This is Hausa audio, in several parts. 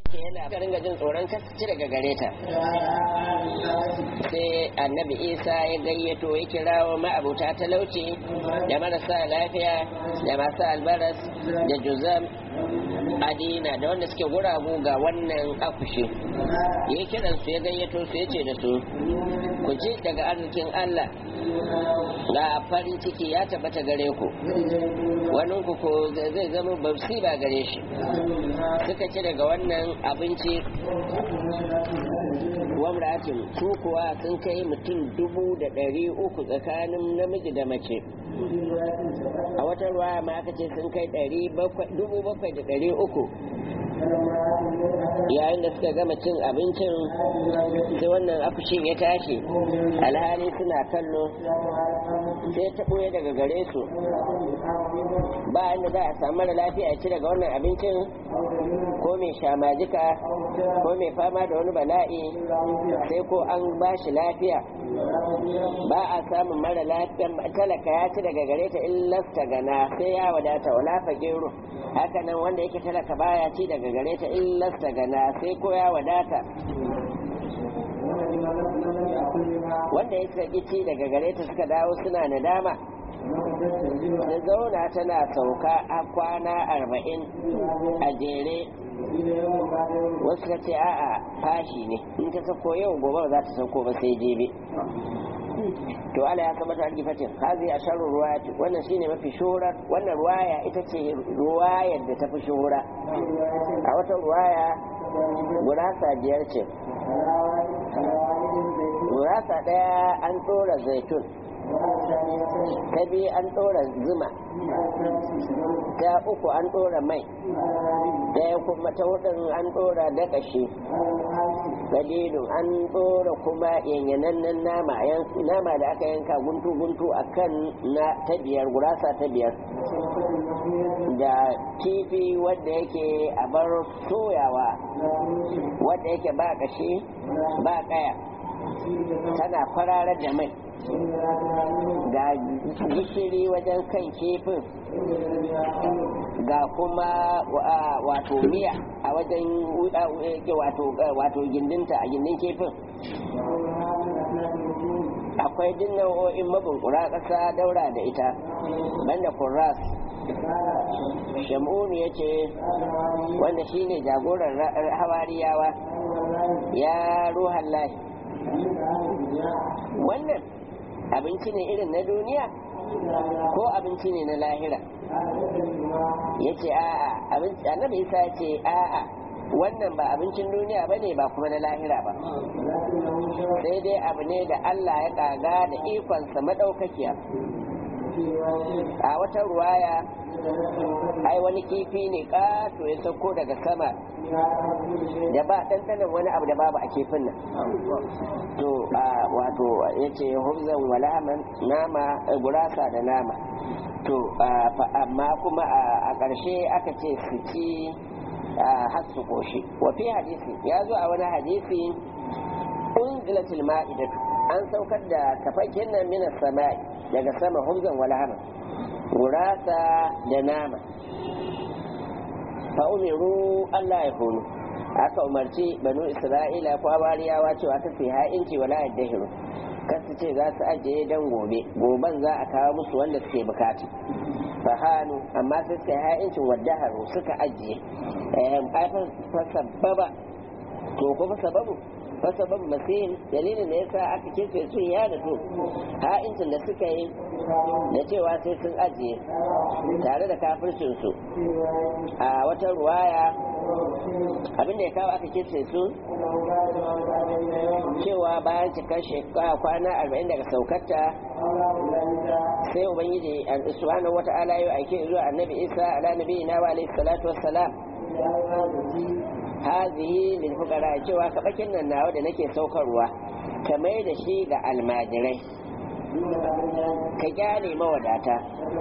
yana ka ringa jin tsoron kasance daga gare ta sai annabi isa ya gayyato ya kirawo ma'abuta talauci da marasa lafiya da masu albaras da juzam adina da wanda suke guragu ga wannan akushi ya kiran su ya gayyato su ya ce da su ku ji daga arzikin allah ga farin ciki ya tabbata gare ku wani ku ko zai zama babsi ba gare shi suka ci daga wannan abinci wamratin su kuwa sun kai mutum dubu da ɗari uku tsakanin namiji da mace a wata ruwa ma aka ce sun kai dubu bakwai da ɗari uku yayin da suka gama cin abincin sai wannan afushin ya tashi alhali suna kallo sai ta ɓoye daga gare su ba inda za a samu mara lafiya ci daga wannan abincin ko mai shamajika ko mai fama da wani bala'i sai ko an ba shi lafiya ba a samun mara lafiya talaka ya ci daga gare ta illasta gana sai ya wadata wala fagiru haka nan wanda yake talaka baya ci daga gare ta illasta gana sai ko ya wadata wanda ya saki ci daga gare ta suka dawo suna nadama da zauna tana sauka a kwana arba'in a jere wasu ta ce a'a fashi ne in ta sako yau gobe ba za ta sauko ba sai jebe to ala ya kamata an gifatin hazi a sharru ruwaya wannan shine mafi shuhurar wannan ruwaya ita ce ruwayar da ta fi shuhura a wata ruwaya gurasa biyar ce gurasa daya an tsora zaitun ta biyu an ɗora zuma ta uku an ɗora mai ɗaya kuma ta hudun an ɗora dakashi dalilin an ɗora kuma yanyanannen nama nama da aka yanka guntu-guntu a kan na ta biyar gurasa ta biyar da kifi wadda yake a bar soyawa wadda yake ba kashi ba kaya tana kwararar da mai ga gishiri wajen kan kifin ga kuma wato miya a wajen wato gindinta a gindin kifin akwai din nau'o'in mabunkura ƙasa daura da ita banda kurras shamunu ya ce wanda shine jagoran hawariyawa ya ruhan lahi wannan abinci ne irin na duniya ko abinci ne na lahira ya ce a'a annabi isa ya ce a'a wannan ba abincin duniya ba ne ba kuma na lahira ba sai dai abu ne da allah ya kaga da ikonsa maɗaukakiya a wata ruwaya ai wani kifi ne ƙato ya sauko daga sama da ba ɗanɗanon wani abu da babu a kifin nan to wato ya ce hubzan walaman nama gurasa da nama to amma kuma a ƙarshe aka ce su ci har su ƙoshi wafi hadisi ya zo a wani hadisi unzilatul ma'idatu an saukar da kafakin nan minas sama'i daga sama hubzan walahama gurasa da nama fa umiru Allah ya hunu aka umarci banu isra'ila ko abariyawa cewa ta fi ha'inci wala yaddahiru kan su ce za su ajiye dan gobe goben za a kawo musu wanda suke bukata fahanu amma sai suka yi ha'incin waddaharu suka ajiye fa sababa to kuma sababu fasabab masin dalilin da yasa aka kirce sun ya da to ha'incin da suka yi da cewa sai sun ajiye tare da kafircin su a wata ruwaya abin da ya kawo aka kirce su cewa bayan cikar shekara kwana arba'in daga saukarta sai ubangiji subhanahu wata'ala ya aike zuwa annabi isa ala nabiyina wa alaihi salatu wassalam hazihi lil fuqara cewa kabakin nan nawa da nake saukarwa ka mai da shi ga almajirai ka gyale mawadata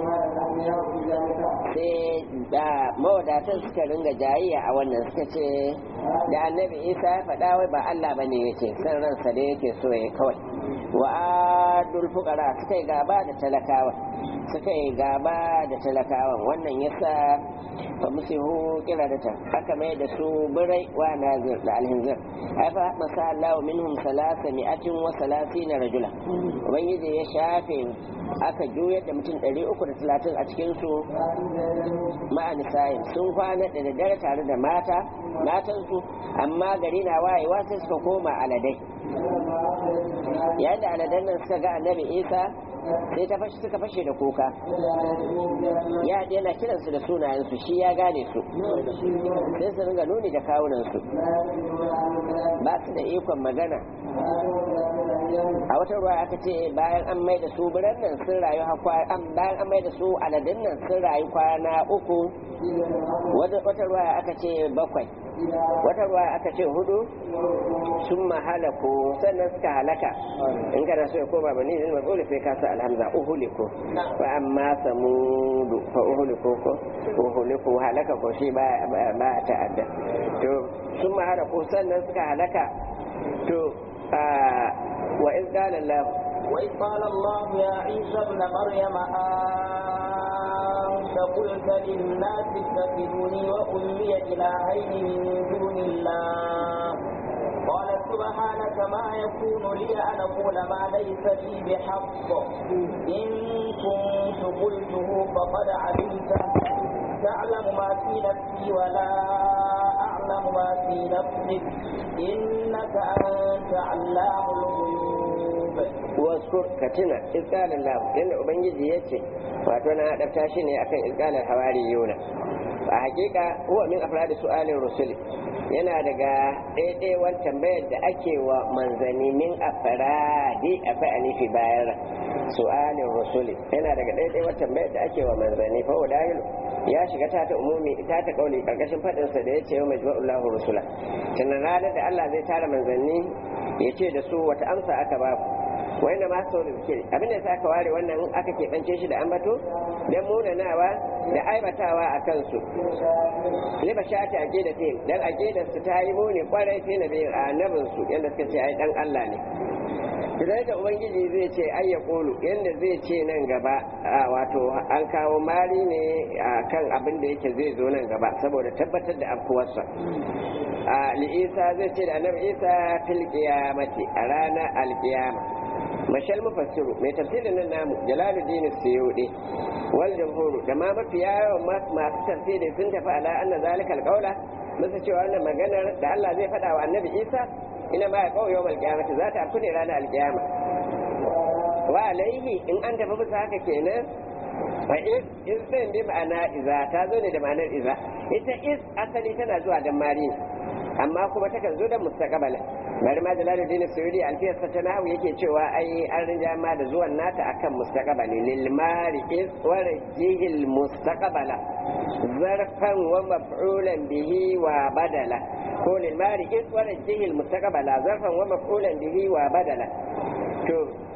sai da mawadatan suka ringa jayayya a wannan suka ce da annabi isa ya faɗa wai ba allah bane yake san ransa da yake so ya kawai wa adul fuqara suka yi gaba da talakawa suka yi gaba da talakawan wannan yasa fa musihu kiradata aka mai da su birai wa nazir da alhinzir ai fa masa Allah minhum salasa mi'atin wa salasina rajula ubangiji ya shafe aka juyar da mutum 330 a cikin su ma'an sayin sun kwana da daddare tare da mata matansu amma gari na wayewa sai suka koma aladai yayin da aladan nan suka ga annabi isa sai ta fashi suka fashe da kuka ya yana kiransu da sunayensu shi ya gane su sai su ringa nuni da kawunansu ba su da ikon magana a wata ruwa aka ce bayan an mai da su biran nan sun rayu bayan an mai da su aladun nan sun rayu kwana uku wata ruwa aka ce bakwai wata ruwa aka ce hudu sun mahalaku sannan suka halaka in kana so ya koma bani zai matsoli sai ka sa alhamza uhuliku fa amma samudu fa uhuliku ko uhuliku halaka ko shi ba ba ta'adda to sun mahalaku sannan suka halaka to wa iz qala Allah وإذ قال الله يا عيسى ابن مريم أنت قلت للناس اتخذوني وأمي إلهين من دون الله قال سبحانك ما يكون لي أن أقول ما ليس لي بحق إن كنت قلته فقد علمته تعلم ما في نفسي ولا أعلم ما في نفسك إنك أنت علام الغيوب واذكر كتنا إذ قال الله إن أبنجي يتي وأتونا هذا تاشيني أكن إذ قال الحواريون فحقيقة هو من أفراد سؤال الرسل yana daga ɗaiɗaiwar tambayar da ake wa manzanni min a faradi a fa'ani fi bayan su'alin rasuli yana daga ɗaiɗaiwar tambayar da ake wa manzanni fa wadahilu ya shiga ta ta umumi ta ta kauli karkashin faɗinsa da ya ce wa majma'ullahu rusula tunan ranar da Allah zai tara manzanni ya ce da su wata amsa aka ba ku wanda ma sau da zikiri abinda sa aka ware wannan aka keɓance shi da ambato don munanawa da aibatawa a kansu liba sha ta ake da fim don ake su ta yi muni kwarai sai na biyu a annabinsu yadda suka ce ai dan Allah ne idan da ubangiji zai ce ai ya kulu yadda zai ce nan gaba wato an kawo mari ne a kan abin da yake zai zo nan gaba saboda tabbatar da afkuwarsa a isa zai ce da annabi isa fil qiyamati a ranar alkiyama mashal mufassiru mai tafsirin nan namu jalaluddin suyudi wal jamhuru da ma mafi yawan masu tafsiri sun tafi ala anna zalika alqaula musu cewa wannan maganar da Allah zai faɗa wa annabi isa ina ma ya kawo yawmal qiyamati za ta afku ne ranar alkiyama wa alaihi in an tafi bisa haka kenan fa is is din bi ma'ana iza ta zo ne da ma'anar iza ita is asali tana zuwa dan mari amma kuma takan zo da mustaqbala bari ma jalaluddin suyudi alfiyar ta nahu yake cewa ai an rinja ma da zuwan nata akan mustaqbali lil mari is wa rajihil mustaqbala zarfan wa maf'ulan bihi wa badala ko lil mari is wa rajihil mustaqbala zarfan wa maf'ulan bihi wa badala to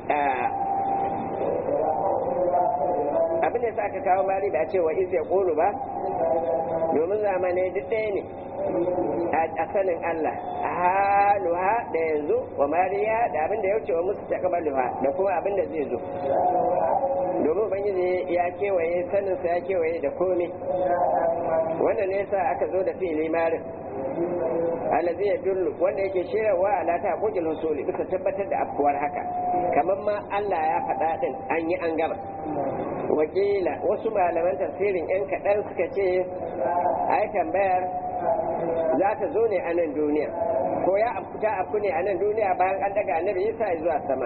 abin da sa aka kawo mari da cewa iz ya kulu ba domin zamanai duk ɗaya ne a sanin Allah a haluha da yanzu wa mariya da abin da ya wuce wa musu takabaluha da kuma abin da zai zo domin ubangiji ya kewaye saninsa ya kewaye da komai wanda ne sa aka zo da fili marin allazi ya dullu wanda yake shirarwa ala ta kujil husuli bisa tabbatar da afkuwar haka kamar ma Allah ya faɗa din an yi an gama wakila wasu malaman tafsirin yan kaɗan suka ce ai tambayar za ta zo ne a nan duniya ko ya afkuta afku ne a nan duniya bayan an daga annabi isa zuwa sama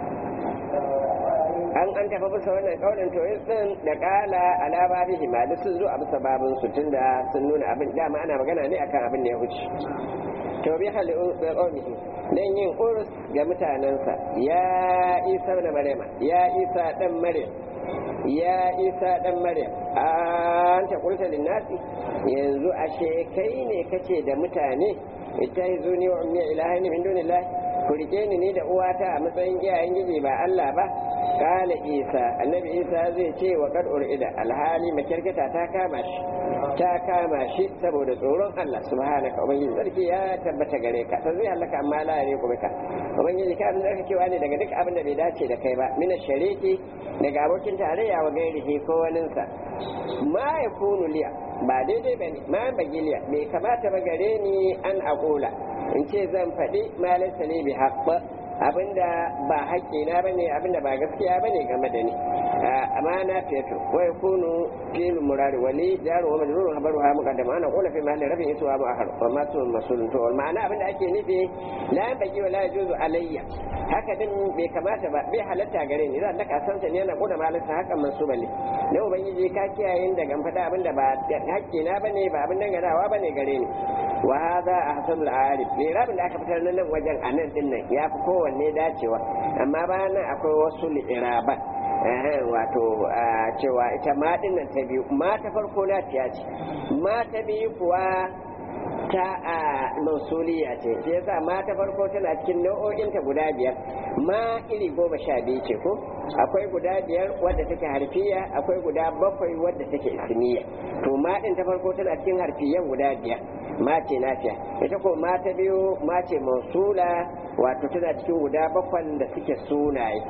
an an tafi bisa wannan kaunin to din da kala ala babihi ma duk sun zo a bisa babin su tunda sun nuna abin dama ana magana ne akan abin da ya wuce to bi hali qawmihi dan yin urus ga mutanansa ya isa da maryama ya isa dan maryam ya isa dan maryam an ta kulta linnasi yanzu ashe kai ne kace da mutane ittahizuni wa ummi ilahin min dunillahi ku rike ni ni da uwata a matsayin iyayen giji ba Allah ba kala isa annabi isa zai ce wa kad urida alhali makirkata ta kama shi ta kama shi saboda tsoron Allah subhanaka ubangiji sarki ya tabbata gare ka ta zai halaka amma la ya kuma ka ubangiji ka abin da kake wani daga duk abin da bai dace da kai ba mina shariki daga abokin tarayya wa gairihi ko waninsa ma ya kunu liya ba daidai ba ne ma bagiliya bai kamata ba gare ni an aqula in ce zan faɗi ma laysa li bi haqq abinda ba haƙƙina ba ne abinda ba gaskiya ba ne game da ni amma na fetu wa yakunu fil murari wali jaru wa majrurun habaru ha muqaddam ana qula fi mahalli rafi iswa ma akhar wa ma sun masulun to wal ma'ana abinda ake nufi la baqi wa la yajuzu alayya haka din bai kamata ba bai halatta gare ni zan daka san ne yana koda malaka haka mansuba ne dan ubangiji ka kiyaye daga faɗa abinda ba haƙƙina bane ba abin danganawa bane gare ni wa hadha ahsanul arif bai rabin da aka fitar nan wajen anan din nan ya fi kowanne dacewa amma bayan nan akwai wasu li'iraban wato cewa ita ma din nan ta biyu ma ta farko na tiya ce ma ta biyu kuwa ta a mausuliya ce shi yasa ma ta farko tana cikin nau'o'inta guda biyar ma iri goma sha biyu ce ko akwai guda biyar wadda take harfiya akwai guda bakwai wadda take ismiya to ma din ta farko tana cikin harfiyan guda biyar ma ce nafiya ita ko ma ta biyu ma ce mausula wato tana cikin guda bakwan da suke sunaye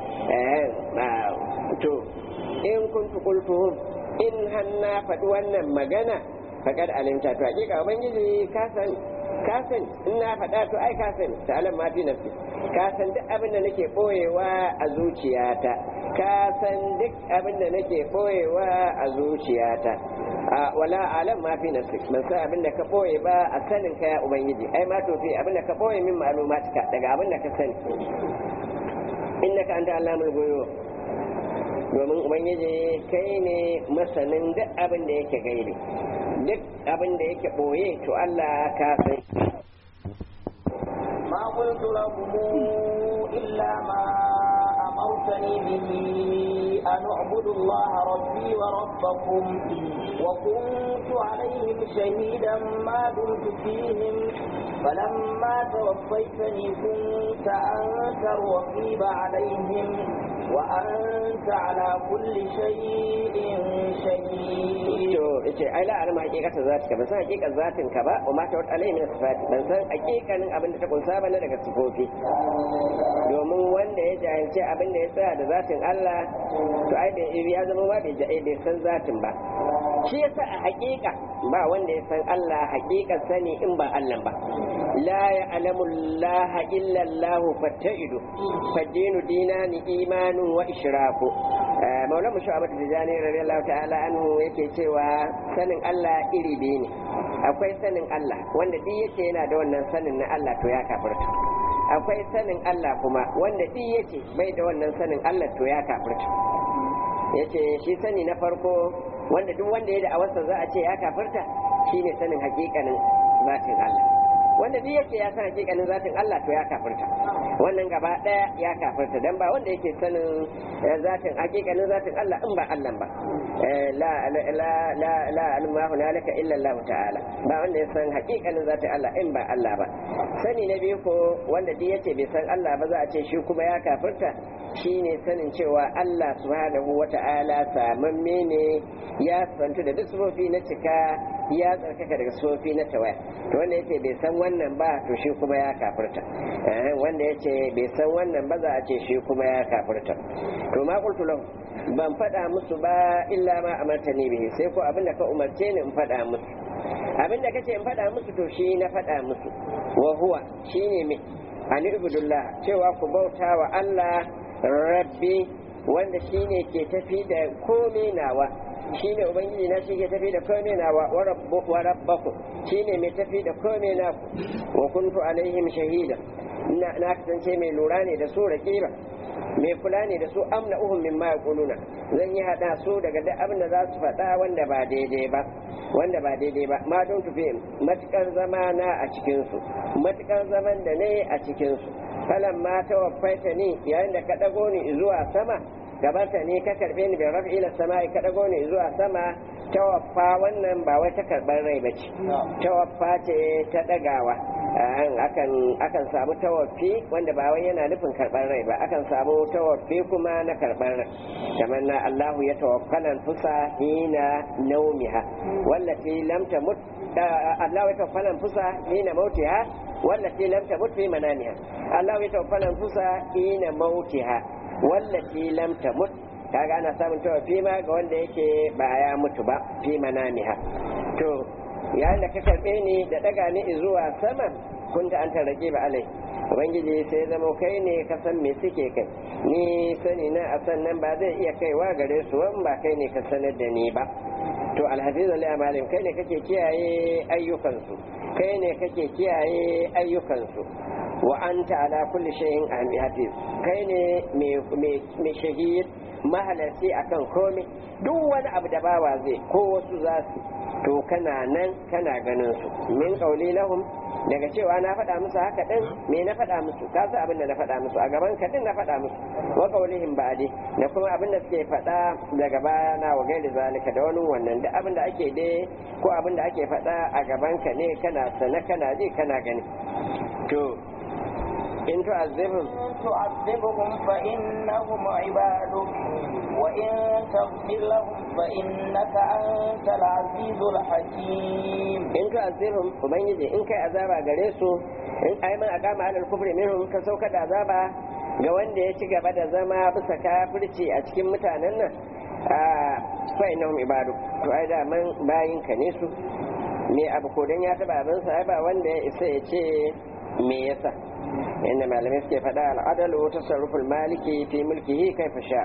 to in kuntu qultuhum in hanna faɗi wannan magana faƙar alimta to hakika ubangiji ka san ka san in na faɗa to ai ka san ta alam ma fi nafsi ka san duk abin da nake boyewa a zuciyata ka san duk abin da nake boyewa a zuciyata a wala alam ma fi nafsi ban san abin da ka boye ba a sanin ka ya ubangiji ai ma to fi abin da ka boye min ma'lumatika daga abin da ka sani innaka anta allamul ghuyub domin ubangiji kai ne masanin duk abin da yake gaibi duk abin da yake ɓoye to Allah ka san ما قلت لهم إلا ما أمرتني به أن اعبدوا الله ربي وربكم وكنت عليهم شهيدا ما دمت فيهم فلما توفيتني كنت أنت الرقيب عليهم وأنت على كل شيء شهيد to yace ai la alama hakikatan zatika ban san hakikan zatin ka ba wa ma ta wata alai min sifati ban san hakikanin abin da ta kunsa ba na daga sifofi domin wanda ya jahilce abin da ya tsaya da zatin Allah to ai bai ya zama ba bai bai san zatin ba shi yasa a hakika ba wanda ya san Allah hakikan sani in ba Allah ba la ya'lamu Allah illa Allah fattaidu fadinu dinani imanun wa ishraku maulana shu'abat tijani radiyallahu ta'ala anhu yake cewa sanin Allah iri biyu ne akwai sanin Allah wanda duk yake yana da wannan sanin na Allah to ya kafirta akwai sanin Allah kuma wanda duk yake bai da wannan sanin Allah to ya kafirta yace shi sani na farko wanda duk wanda ya da awarsa za a ce ya kafirta shine sanin hakikanin zatin Allah wanda duk yake ya san hakikanin zatin Allah to ya kafirta wannan gaba daya ya kafirta dan ba wanda yake sanin zatin hakikanin zatin Allah in ba Allah ba la la la la alma hunalika illa Allah ta'ala ba wanda ya san hakikanin zatin Allah in ba Allah ba sani na biyu ko wanda duk yace bai san Allah ba za a ce shi kuma ya kafirta shine sanin cewa Allah subhanahu wata'ala samamme ne ya santu da duk sufofi na cika ya tsarkaka daga sufofi na tawaya to wanda yace bai san wannan ba to shi kuma ya kafirta wanda yace bai san wannan ba za a ce shi kuma ya kafirta to ma qultu lahu ban faɗa musu ba illa ma amartani bihi sai ko abin da ka umarce ni in faɗa musu abin da kace in faɗa musu to shi na faɗa musu wa huwa shine me ani ibudullah cewa ku bauta wa Allah rabbi wanda shine ke tafi da komai nawa shine ubangiji na shi ke tafi da komai nawa wa rabbu wa rabbaku shine mai tafi da komai naku wa kuntu alaihim shahida na na kasance mai lura ne da su raqiba mai kula ne da su amna uhum mimma yaquluna zan yi hada su daga duk abin da za su faɗa wanda ba daidai ba wanda ba daidai ba ma don tufi matukar zama na a cikin su matukar zaman da ne a cikin su falan ma tawaffaita ni yayin da ka dago ni zuwa sama gabata ne ka karbe ni bai rafi ila sama ka dago ni zuwa sama tawaffa wannan ba wai ta karban rai bace tawaffa ce ta dagawa akan akan samu tawaffi wanda ba wai yana nufin karɓar rai ba akan samu tawaffi kuma na karɓar rai kamar na Allahu ya tawaffalan fusa hina naumiha wallati lam tamut Allah ya tawaffalan fusa hina mautiha wallati lam tamut fi manamiha Allah ya tawaffalan fusa hina mautiha wallati lam tamut kaga ana samun tawaffi ma ga wanda yake ba ya mutu ba fi manamiha to yayin da ka karɓe ni da ɗaga ni zuwa sama kun ta an tarrake ba alai ubangiji sai zama kai ne ka san me suke kai ni sani na a sannan ba zai iya kaiwa gare su wan ba kai ne ka sanar da ni ba to alhafizu li amalin kai ne kake kiyaye ayyukansu kai ne kake kiyaye ayyukansu wa anta ala kulli shay'in hafiz kai ne mai shahid mahalarci akan komai duk wani abu da bawa zai ko wasu za su to kana nan kana ganin su min kauli lahum daga cewa na faɗa musu haka din me na faɗa musu ka san abin da na faɗa musu a gaban ka din na faɗa musu wa kaulihim ba'di da kuma abin da suke faɗa daga baya na wa gairi zalika da wani wannan da abin da ake dai ko abin da ake faɗa a gaban ka ne kana sana kana ji kana gani to in tu'azzibhum تعذبهم فإنهم عبادك وإن تغفر لهم فإنك أنت العزيز الحكيم in tu'azzibhum ubangiji in kai azaba gare su in ai man aqama alal kufri minhum ka sauka da azaba ga wanda ya ci gaba da zama bisa kafirci a cikin mutanen nan a fa innahum ibadu to ai da man bayin ka ne su me abu ko dan ya taba abin sa ai ba wanda ya isa ya ce me yasa inda malamai suke faɗa al'adalu tasarruful maliki fi mulkihi kaifa sha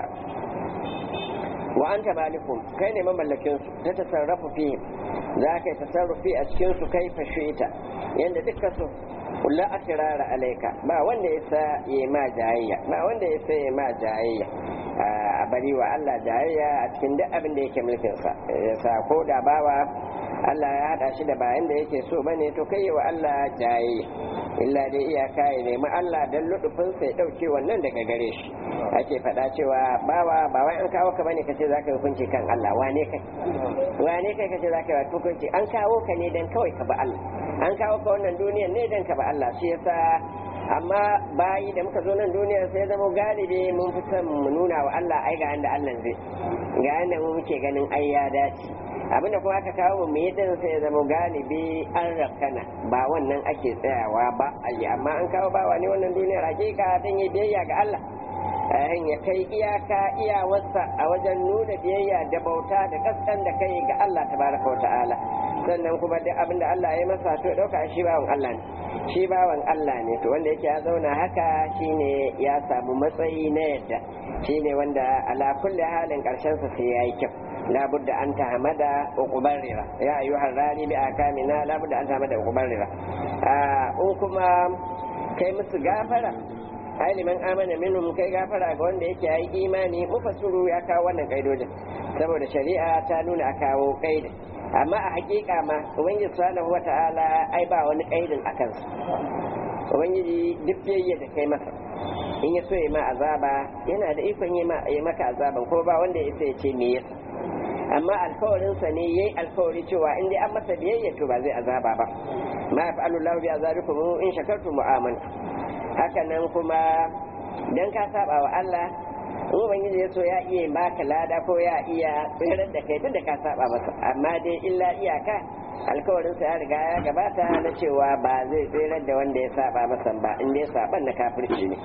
wa anta malikum kai ne mamallakin su ta tasarrafu fi za ka yi tasarrufi a cikin su kaifa shi'ita yanda dukkan su la atirara alaika ba wanda ya sa ya ma jayayya ba wanda ya sa ya ma jayayya a bari wa Allah jayayya a cikin duk abin da yake mulkin sa ya sa ko da bawa Allah ya hada shi da bayan da yake so bane to kai wa Allah jayayya illa dai iyaka ya nemi Allah dan ludufin sai dauke wannan daga gare shi ake faɗa cewa bawa ba wai an kawo ka bane kace zaka yi hukunci kan Allah wane kai wane kai kace zaka yi hukunci an kawo ka ne dan kawai ka ba Allah an kawo ka wannan duniyar ne dan ka ba Allah shi yasa amma bayi da muka zo nan duniyar sai zama galibi mun fi son mu nuna wa Allah ai ga yanda Allah zai ga yanda mu muke ganin ai ya dace abinda kuma aka kawo mu yi din sai ya zama galibi an rakana ba wannan ake tsayawa ba ayi amma an kawo bawa ne wannan duniyar hakika dan yi biyayya ga Allah ayin ya kai iyaka iyawarsa a wajen nuna biyayya da bauta da kaskan da kai ga Allah tabaraka wa ta'ala sannan kuma duk abinda Allah ya masa to dauka shi bawan Allah ne shi bawan Allah ne to wanda yake ya zauna haka shine ya samu matsayi na yadda shine wanda ala kulli halin karshen sa sai yayi kyau labudda an tahamada uqubarira ya ayyuhar rani bi akamina labudda an tahamada uqubarira a in kuma kai musu gafara ai liman amana minhum kai gafara ga wanda yake yi imani mufassiru ya kawo wannan kaidojin saboda shari'a ta nuna a kawo kaidin amma a hakika ma ubangiji subhanahu wata'ala ai ba wani kaidin a kansu ubangiji duk biyayya da kai masa in ya so ya ma azaba yana da ikon yi maka azaban ko ba wanda ya ya ce me yasa amma alkawarinsa ne yayi alkawari cewa in dai an masa biyayya to ba zai azaba ba ma yaf'alu Allahu bi azabikum in shakartum wa amantum haka nan kuma dan ka saba wa Allah in ubangiji ya so ya iya baka lada ko ya iya tsirar da kai tunda ka saba masa amma dai illa iyaka alkawarin sa ya riga ya gabata na cewa ba zai tsirar da wanda ya saba masa ba in dai saban na kafirci ne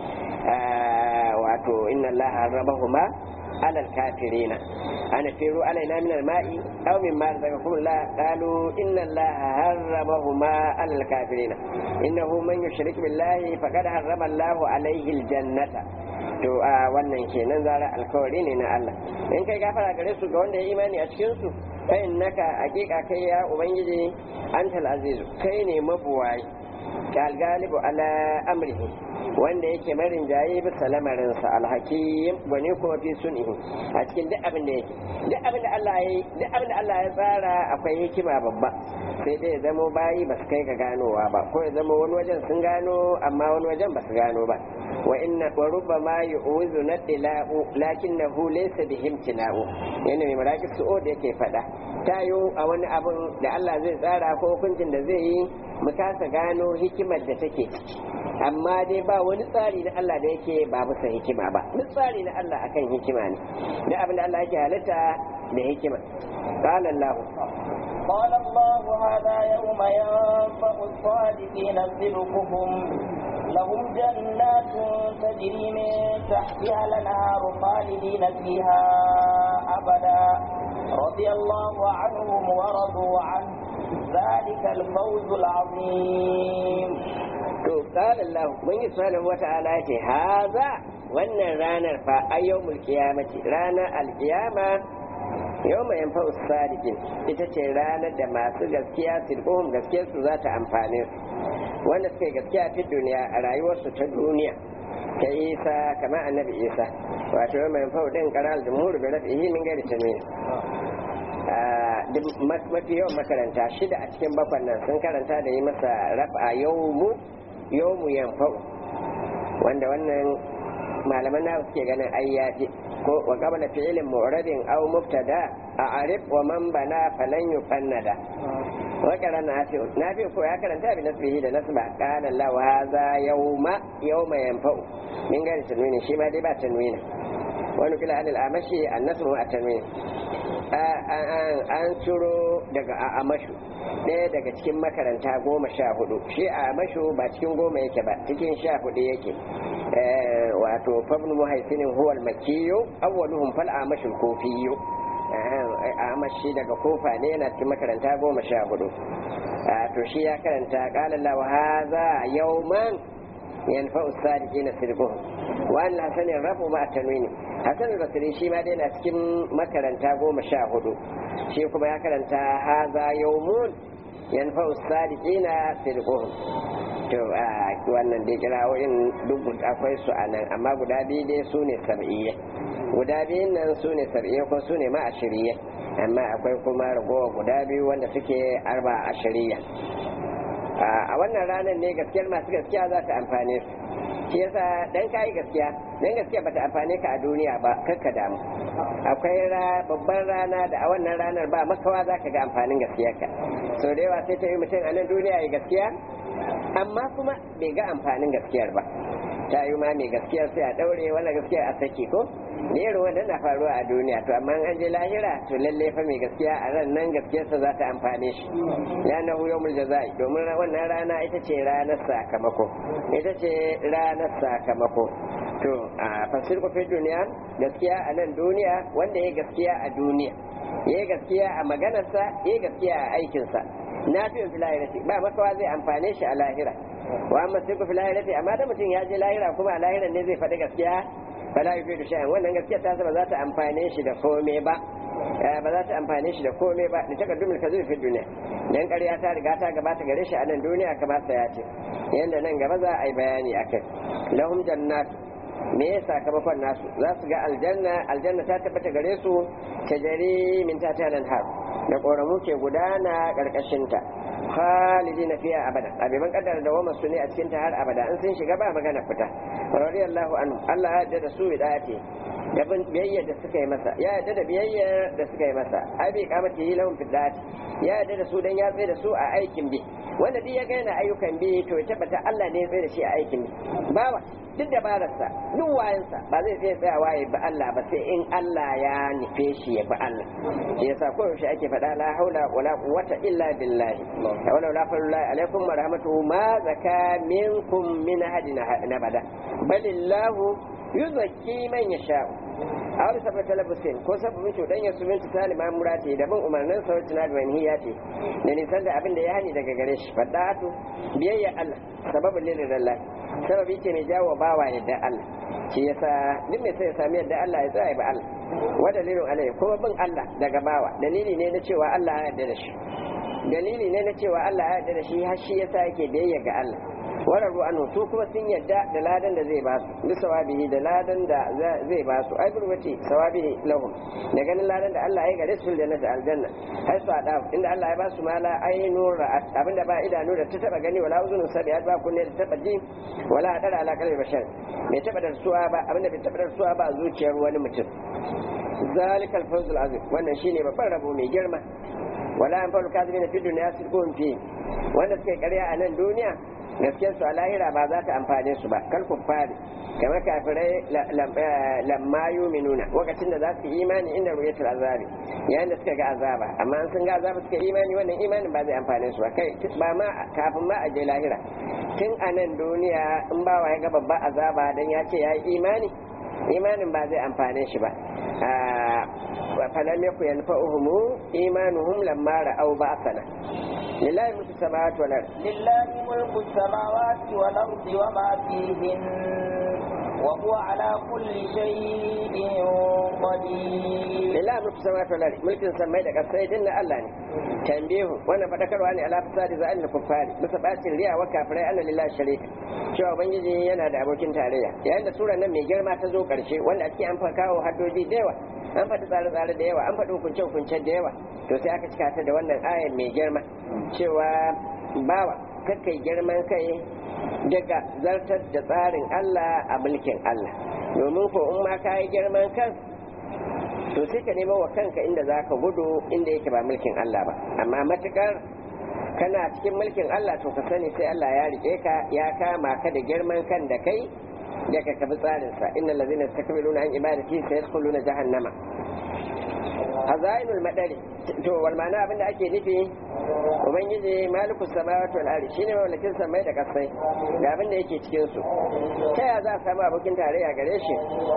wato inna allaha harrabahuma على الكافرين أنا فيروا علينا من الماء أو مما رزقكم الله قالوا إن الله حرمهما على الكافرين إنه من يشرك بالله فقد حرم الله عليه الجنة to a wannan kenan zara alkawari ne na Allah in kai gafara gare su ga wanda ya imani a cikin su fa innaka hakika kai ya ubangiji antal azizu kai ne mabuwayi kal galibu ala amrihi wanda yake marin jaye bisa lamarinsa alhakim gwani kuma fi sunihi a cikin duk abin da yake duk abin da Allah ya duk abin da Allah ya tsara akwai hikima babba sai dai ya zamo bayi ba su kai ga ganowa ba ko ya zama wani wajen sun gano amma wani wajen ba su gano ba wa inna wa rubbama yu'uzu nadila'u lakinnahu laysa bihim tina'u yana mai maraki su'o da yake fada tayo a wani abin da Allah zai tsara ko hukuncin da zai yi mu kasa gano hikimar da take ciki amma dai ba wani tsari na Allah da yake ba bisa hikima ba duk tsari na Allah akan hikima ne da abin da Allah yake halitta da hikima qala Allah قال الله هذا يوم ينفع الصادقين صدقهم لهم جنات تجري من تحتها الانهار خالدين فيها ابدا رضي الله عنهم ورضوا عنه ذلك الفوز العظيم to qala Allah mun yi subhanahu wata'ala ce haza wannan ranar fa ayyumul qiyamati ranar alqiyama yawma yanfa'u sadiqin ita ce ranar da masu gaskiya sirquhum gaskiyar su za ta amfane su wanda suka yi gaskiya fi duniya a rayuwarsu ta duniya ta isa kama annabi isa wato yawma yanfa'u din qaral jumhur bi rafihi min ghairi tanwin mafi yawan makaranta shida a cikin bakwan nan sun karanta da yi masa rafa yawmu yawmu yanfa'u wanda wannan malaman na suke ganin ayyafi ko wa qabla fi'lin mu'radin aw mubtada a arif wa man bana falan yufannada wa qarana nafi nafi ko ya karanta bi nasbihi da nasba qala la wa hadha yawma yawma yanfa'u min gari tanwini shi ma dai ba tanwini wani kila anil amashi annasbu a tanwini an ciro daga amashu ɗaya daga cikin makaranta goma sha hudu shi a amashu ba cikin goma yake ba cikin sha hudu yake wato fabnu muhaifinin huwal makiyo awwaluhum fal amashul kofiyo amashi daga kofa ne yana cikin makaranta goma sha hudu to shi ya karanta qala Allah wa hadha yawman yanfa'u sadiqina sirquhum wa an hasanin rafu ma tanwini hasan al-basri shi ma dai na cikin makaranta goma sha hudu shi kuma ya karanta haza yawmun yanfa'u sadiqina sirquhum to a wannan dai kirawoyin duk akwai su a nan amma guda biyu dai su ne sab'iyya guda biyun nan su ne sab'iyya ko su ne ma ashiriyya amma akwai kuma ragowa guda biyu wanda suke arba ashiriyya a wannan ranar ne gaskiyar masu gaskiya za ta amfane su shi yasa dan kayi gaskiya dan gaskiya bata amfane ka a duniya ba kakka damu akwai babban rana da a wannan ranar ba makawa za ka ga amfanin gaskiyarka so da yawa sai ta yi mutum a nan duniya ya gaskiya amma kuma bai ga amfanin gaskiyar ba ta yi ma mai gaskiyar sai a daure wala gaskiya a saki ko ne irin wanda na faruwa a duniya to amma an je lahira to lalle fa mai gaskiya a ran nan gaskiyarsa za ta amfane shi ya na huyo mul jazai domin wannan rana ita ce ranar sakamako ita ce ranar sakamako to a fasir ku fi duniya gaskiya a nan duniya wanda ya gaskiya a duniya ya gaskiya a maganarsa ya gaskiya a aikinsa na fi fi lahirati ba makawa zai amfane shi a lahira wa amma sai ku fi lahirati amma da mutum ya je lahira kuma a lahiran ne zai faɗi gaskiya fala yufi da shay'an wannan gaskiya ta ba za ta amfane shi da komai ba ba za ta amfane shi da komai ba da takaddumul kadhib fi dunya dan ƙarya ta riga ta gabata gare shi a nan duniya kamar sa ya ce yanda nan gaba za a yi bayani akai lahum jannat me ya sakamakon nasu za su ga aljanna aljanna ta tabbata gare su ta jari min ta har da ƙoramu ke gudana ƙarƙashinta khalidi na fiya abada abiban kaddara da wama su ne a cikin ta har abada in sun shiga ba magana fita radiyallahu anhu Allah ya yarda da su ce da biyayya da suka yi masa ya yarda da biyayya da suka yi masa ai bai kamata yi lahum fidati ya yarda da su dan ya tsaye da su a aikin bi wanda duk ya ga yana ayyukan bi to ya tabbata Allah ne ya tsaye da shi a aikin bi bawa duk dabararsa duk wayansa ba zai iya tsayawa ya bi Allah ba sai in Allah ya nufe shi ya bi Allah shi yasa ko yaushe ake faɗa la haula wala quwwata illa billah wala la fadlullahi alaikum wa rahmatuhu ma zaka minkum min ahadin nabada balillahu yuzakki man yasha a wani sabon talabusin ko sabon cuɗanya su mintu sali mamura ce da bin umarnin sauci na duwani ya ce da nisan da abin da ya hani daga gare shi faɗa'atu biyayya Allah sababin lirin Allah sababi ce mai jawo bawa yadda Allah shi yasa duk mai sai ya sami yadda Allah ya tsaya ba Allah wa dalilin alai kuma bin Allah daga bawa dalili ne na cewa Allah ya yarda da shi dalili ne na cewa Allah ya yarda da shi har shi yasa yake biyayya ga Allah wararru anhu su kuma sun yadda da ladan da zai ba su bi sawabihi da ladan da zai ba su ai gurbati sawabihi lahum da ganin ladan da Allah ya gare su da nasa aljanna har su ada inda Allah ya ba su mala ainu ra'at abinda ba idanu da ta taba gani wala uzunun sabi'at ba kunne da taba ji wala adara ala qalbi bashar bai taba da suwa ba abinda bai taba da suwa ba zuciyar wani mutum zalika al-fawz al-azim wannan shine babban rabo mai girma wala an faru kadibina fi dunya sirqun fi wanda suke karya a nan duniya gaskiyar su a lahira ba za ta amfane su ba kal kuffari kamar kafirai lamma yuminuna lokacin da za su yi imani inda ruyatul azabi yayin da suka ga azaba amma an sun ga azaba suka imani wannan imanin ba zai amfane su ba kai ba ma kafin ma a je lahira tun a nan duniya in ba wa ya ga babba azaba dan ya ce ya yi imani imanin ba zai amfane shi ba فلم يكن ينفعهم إيمانهم لما رأوا بأسنا لله ملك السماوات والأرض لله ملك السماوات والأرض وما فيهن وهو على كل شيء قدير لله ملك السماوات والأرض ملك السماء daga sai dinna Allah ne tambihu wannan fadakarwa ne ala fasadi za al kuffari bisa bacin riya wa kafirai anna lillahi sharika cewa ubangiji yana da abokin tarayya yayin da sura nan mai girma ta zo karshe wanda ake an kawo haddoji da yawa an faɗi tsare-tsare da yawa an faɗi hukunce-hukunce da yawa to sai aka cika ta da wannan ayan mai girma cewa bawa kakai girman kai daga zartar da tsarin Allah a mulkin Allah domin ko in ma ka yi girman kan to sai ka nema wa kanka inda za ka gudu inda yake ba mulkin Allah ba amma matukar kana cikin mulkin Allah to ka sani sai Allah ya rike ka ya kama ka da girman kan da kai da ka kabi tsarinsa innal ladzina yastakbiruna an ibadati sayadkhuluna jahannama hazainul madari to wal ma'ana abinda ake nufi ubangiji malikus samawati wal ardi shine mallakin samai da kasai ga abinda yake cikin su ta ya za a samu abokin tarayya gare shi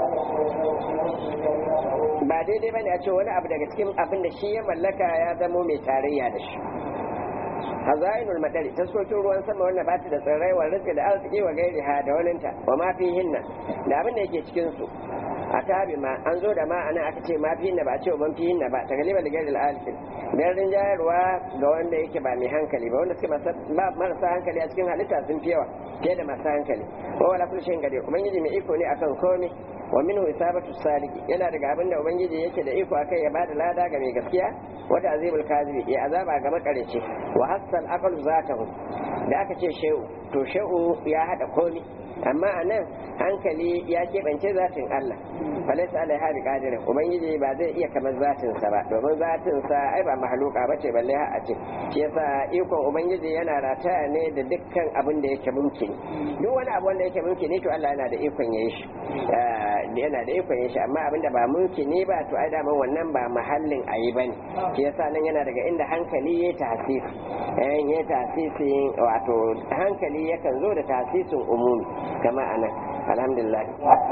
ba daidai bane a ce wani abu daga cikin abin da shi ya mallaka ya zamo mai tarayya da shi hazainul madari taskokin ruwan sama wanda ba ta da tsirrai wa rizki da arziki wa gairi ha da waninta wa ma fi hinna da abin da yake cikin su a tabi ma an zo da ma ana aka ce ma fi hinna ba a ce ban fi hinna ba ta galiba da gairi al'alfin dan rinjayarwa ga wanda yake ba mai hankali ba wanda suke marasa hankali a cikin halitta sun fi yawa fiye da masu hankali wa wala kullu shay'in qadir ubangiji mai iko ne akan komai wa minhu isabatu saliki yana daga abin da ubangiji yake da iko akai ya bada lada ga mai gaskiya wata azibul kazibi ya azaba ga makareci wa hassal aqlu zatahu da aka ce shehu to shehu ya hada komi amma a nan hankali ya keɓance zatin Allah falaisa alaiha bi qadirin ubangiji ba zai iya kamar zatin sa ba domin zatin sa ai ba mahaluka bace balle har a ce shi yasa ikon ubangiji yana rataya ne da dukkan abin da yake mumkin duk wani abu wanda yake mumkin to Allah yana da ikon yayi shi yana da ikon yayi shi amma abin da ba mumkin ne ba to ai da wannan ba mahallin ayi bane shi yasa nan yana daga inda hankali ya tahsisi eh ya tahsisi wato hankali yakan zo da tahsisin umumi kama anan alhamdulillah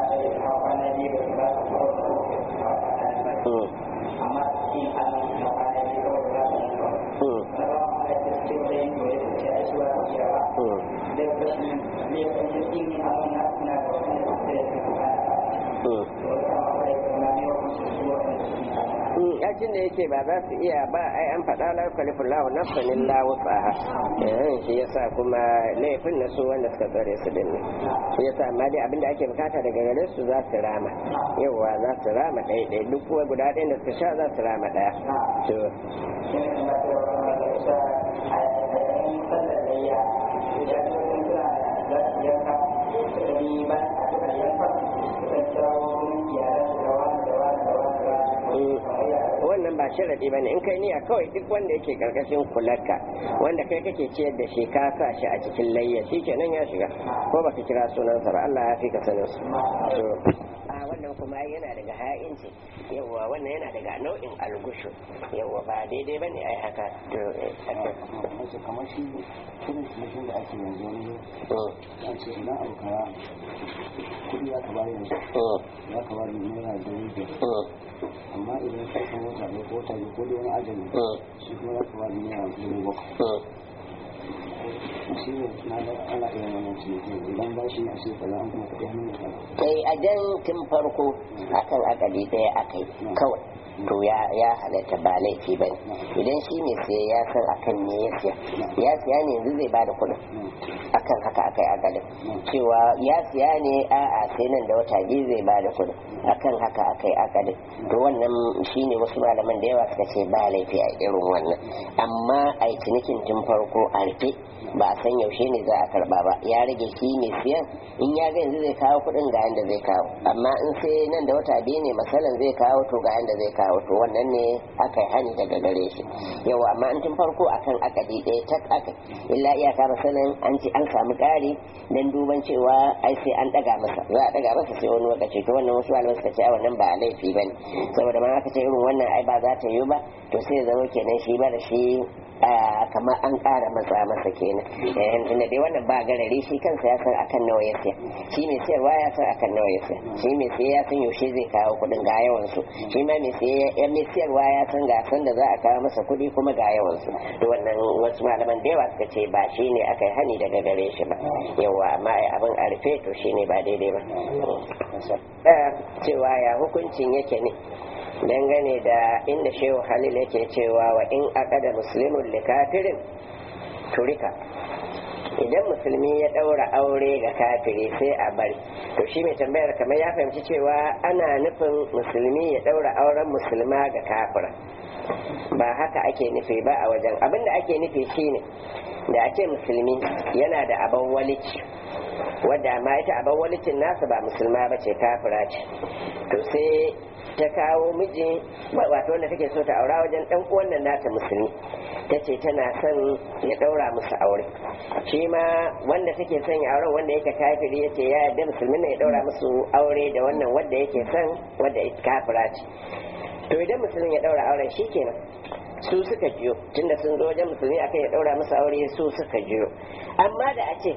yakin da yake ba za su iya ba ai an faɗa la yukallifu Allahu nafsan illa wus'aha eh shi yasa kuma laifin na su wanda suka tsare su din ne shi yasa amma dai abinda ake bukata daga gare su za su rama yawa za su rama ɗaya ɗaya duk kuwa guda ɗaya da suka sha za su rama ɗaya to wannan ba sharadi bane in kai niyya kawai duk wanda yake karkashin kularka wanda kai kake ciyar da shi ka sa shi a cikin layya shi kenan ya shiga ko baka kira sunansa ba Allah ya fi ka sanin su to a wannan kuma yana daga ha'inci yawa wannan yana daga nau'in algushu yawa ba daidai bane ai haka to kamar shi irin cinikin da ake yanzu wani an ce idan abu kaya kuɗi ya ka bari yanzu ya ka bari naira dubu biyar amma idan ka san wata ne ko wata ne ko da wani ajali shi kuma ya ka bari naira dubu bakwai shi ne na da ana iya wannan cinikin idan ba shi a sai kaza an kuma kuɗi hannun da kaza sai a jan tun farko akan akali ɗaya akai kawai to ya ya halatta ba laifi ba idan shi ne sai ya san akan me ya siya ya siya ne yanzu zai bada kuɗin akan haka akai akadin cewa ya siya ne a'a sai nan da wata biyu zai ba da kuɗi akan haka akai akadin to wannan shine wasu malaman da yawa suka ce ba laifi a irin wannan amma a yi cinikin tun farko a rufe ba a san yaushe ne za a karba ba ya rage shi mai siyan in ya ga yanzu zai kawo kuɗin ga yanda zai kawo amma in sai nan da wata biyu ne masalan zai kawo to ga yanda zai kawo to wannan ne aka yi hani daga gare shi yawa amma in tun farko akan akadi ɗaya tak aka illa iyaka masalan an ce an samu ƙari dan duban cewa ai sai an ɗaga masa za a ɗaga masa sai wani lokaci to wannan wasu malaman suka ce a wannan ba laifi ba ne saboda ma aka ce irin wannan ai ba za ta yi ba to sai ya zama kenan shi ba da shi kamar an ƙara matsa masa kenan tunda dai wannan ba garare shi kansa ya san akan nawa ya siya shi mai siyarwa ya san akan nawa ya siya shi mai siya ya san yaushe zai kawo kuɗin ga yawan su shi ma mai siya ya mai siyarwa ya san ga san da za a kawo masa kuɗi kuma ga yawan su to wannan wasu malaman da yawa suka ce ba shi ne aka yi hani daga gare shi ba yawa amma ai abin a rufe to shi ne ba daidai ba cewa ya hukuncin yake ne dangane da inda shehu halil yake cewa wa in aqada muslimun li kafirin turika idan musulmi ya daura aure ga kafiri sai a bari to shi mai tambayar kamar ya fahimci cewa ana nufin musulmi ya daura auren musulma ga kafira ba haka ake nufi ba a wajen abinda ake nufi shine da ake musulmi yana da abin walici wadda ma ita abin walicin nasa ba musulma ba ce kafira ce to sai ta kawo miji wato wanda take so ta aura wajen dan uwan nan nata musulmi ta ce tana son ya daura musu aure shi ma wanda take son ya auren wanda yake kafiri ya ce ya yarda musulmin ne ya daura musu aure da wannan wanda yake son wanda kafira ce to idan musulmin ya daura auren shi kenan su suka jiyo tunda sun zo wajen musulmi akan ya daura musu aure su suka jiyo amma da a ce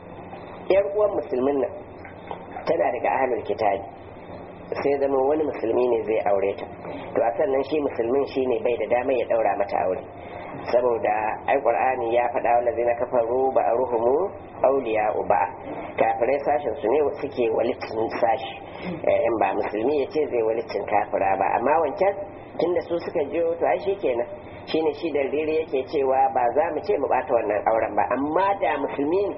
yar uwan musulmin nan tana daga ahlul kitabi sai zama wani musulmi ne zai aure ta to a sannan shi musulmin shi ne bai da damar ya daura mata aure saboda ai qur'ani ya faɗa wa lazina kafaru ba ruhumu auliya uba kafirai sashen su ne suke walicin sashi in ba musulmi ya ce zai walicin kafira ba amma wancan tunda su suka jiyo to ai kenan shine shi da rere yake cewa ba za mu ce mu bata wannan auren ba amma da musulmi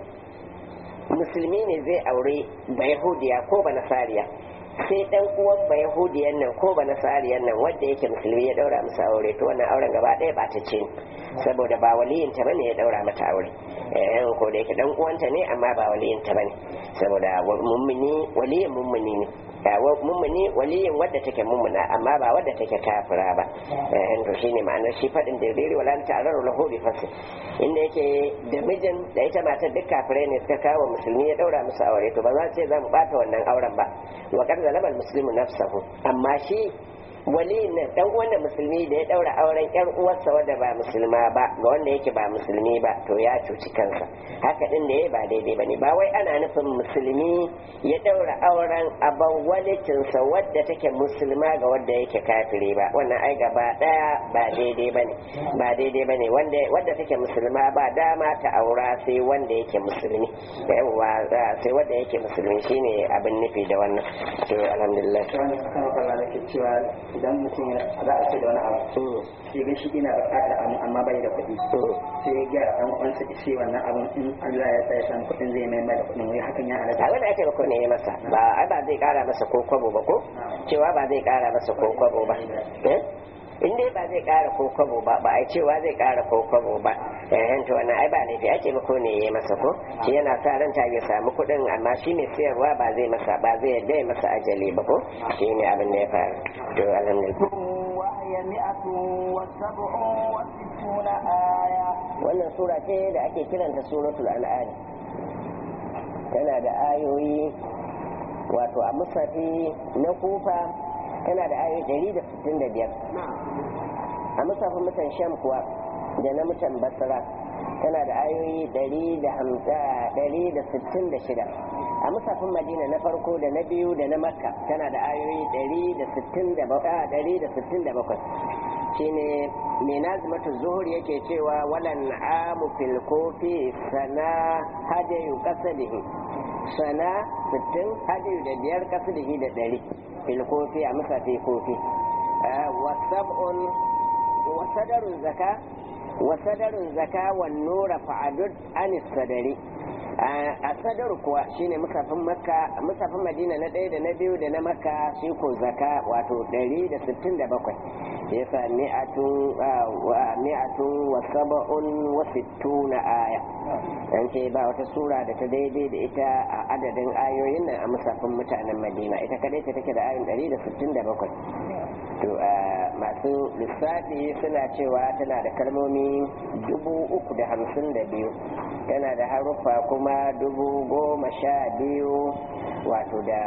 musulmi ne zai aure ba yahudiya ko ba nasariya sai dan uwan ba yahudiyan nan ko ba nasariyan nan wanda yake musulmi ya daura musu aure to wannan auren gaba ɗaya ba ta ce saboda ba waliyin ta bane ya daura mata aure eh ko da yake dan uwanta ne amma ba waliyin ta bane saboda mummuni waliyin mummuni ne mummuni waliyin wadda take mummuna amma ba wadda take kafira ba eh to shine ma'anar shi fadin da riri wala ta araru lahu bi fasi inda yake da mijin da ita matar duk kafirai ne suka kawo musulmi ya daura musu aure to ba za ce za mu bata wannan auren ba wa qad zalama al-muslimu nafsahu amma shi waliyin nan dan wannan musulmi da ya daura auren yar uwarsa wadda ba musulma ba ga wanda yake ba musulmi ba to ya cuci kansa haka din da ya ba daidai bane ba wai ana nufin musulmi ya daura auren aban walicinsa wadda take musulma ga wanda yake kafiri ba wannan ai gaba daya ba daidai bane ba daidai bane wanda wadda take musulma ba dama ta aura sai wanda yake musulmi yawa sai wanda yake musulmi shine abin nufi da wannan to alhamdulillah idan mutum za a ce da wani abu sai ga shi ina buƙatar abu amma bai da kuɗi sai ya gyara ɗan uwansa da shi wannan abun in Allah ya sa ya samu kuɗin zai mai da kuɗin wai hakan ya halatta a wani ake ba ne ya masa ba ai ba zai ƙara masa ko kwabo ba ko cewa ba zai ƙara masa ko kwabo ba in dai ba zai ƙara ko kwabo ba ba ai cewa zai ƙara ko kwabo ba eh to wannan ai ba laifi ake ba ko ne ya masa ko shi yana sa ran ta ya samu kuɗin amma shi ne sayarwa ba zai masa ba zai yadda ya masa ajali ba ko shi ne abin da ya faru to alhamdulillah وهي مئة وسبع وستون آية wannan sura ce da ake kiranta suratul al'ad tana da ayoyi wato a musafi na kufa tana da ayoyi 165 a musafin mutan sham kuwa da na mutan basra tana da ayoyi 166 a musafin madina na farko da na biyu da na makka tana da ayoyi 167 shine mai nazimatu zuhur yake cewa walan amu fil kofi sana hadayu kasadihi sana 60 hadayu da biyar kasadihi da ɗari fil kofi a musafi kofi wasab'un wasadarun zaka wasadarun zaka wan nura fa'adud anis sadari a sadar kuwa shine musafin makka musafin madina na ɗaya da na biyu da na makka shi ko zaka wato 167 yasa mi'atun mi'atun wa sab'un wa sittuna aya an ce ba wata sura da ta daidai da ita a adadin ayoyin nan a musafin mutanen madina ita kadai ta take da ayoyin 167 to masu lissafi suna cewa tana da kalmomi dubu uku da hamsin da biyu tana da haruffa kuma dubu goma sha biyu wato da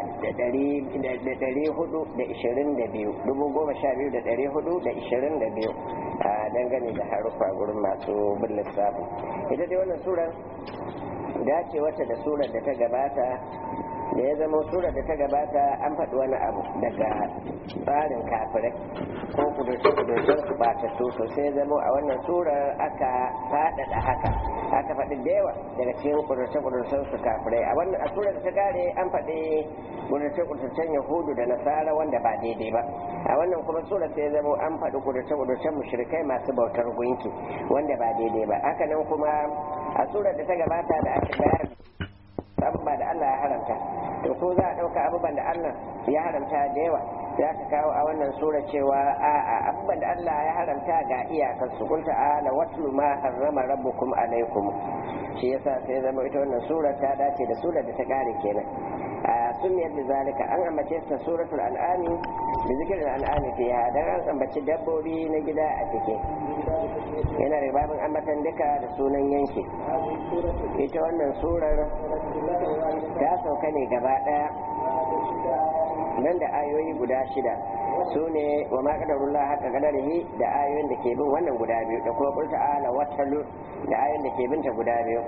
dari hudu da ishirin da biyu dubu goma sha biyu da dari hudu da ishirin da biyu a dangane da haruffa gurin masu bin lissafi ita dai wannan surar dace wata da surar da ta gabata da ya zama surar da ta gabata an faɗi wani abu daga tsarin kafirai ko kudurce-kudurcen su batattu to sai ya zama a wannan surar aka faɗaɗa haka aka faɗi da yawa daga cikin kudurce-kudurcen su kafirai a wannan a surar da ta kare an faɗi kudurce-kudurcen yahudu da nasara wanda ba daidai ba a wannan kuma surar sai ya zama an faɗi kudurce-kudurcen mushrikai masu bautar gunki wanda ba daidai ba haka nan kuma a surar da ta gabata da aka bayar abubuwa da Allah ya haramta to ko za a ɗauka abubuwan da Allah ya haramta da yawa ya ka kawo a wannan sura cewa a a abubuwan da Allah ya haramta ga iyakar su kun ta'ala watlu ma harrama rabbukum alaikum shi yasa sai zama ita wannan sura ta dace da surar da ta kare kenan a sunniyar da zalika an ambace ta suratul an'ami da zikirin an'ami fiha dan an ambaci dabbobi na gida a cikin yana da babin ambatan duka da sunan yanki ita wannan surar ta sauka ne gaba daya nan da ayoyi guda shida su ne wa ma kadarullah haka kadarihi da ayoyin da ke bin wannan guda biyu da kuma kulta ala watalu da ayoyin da ke binta guda biyu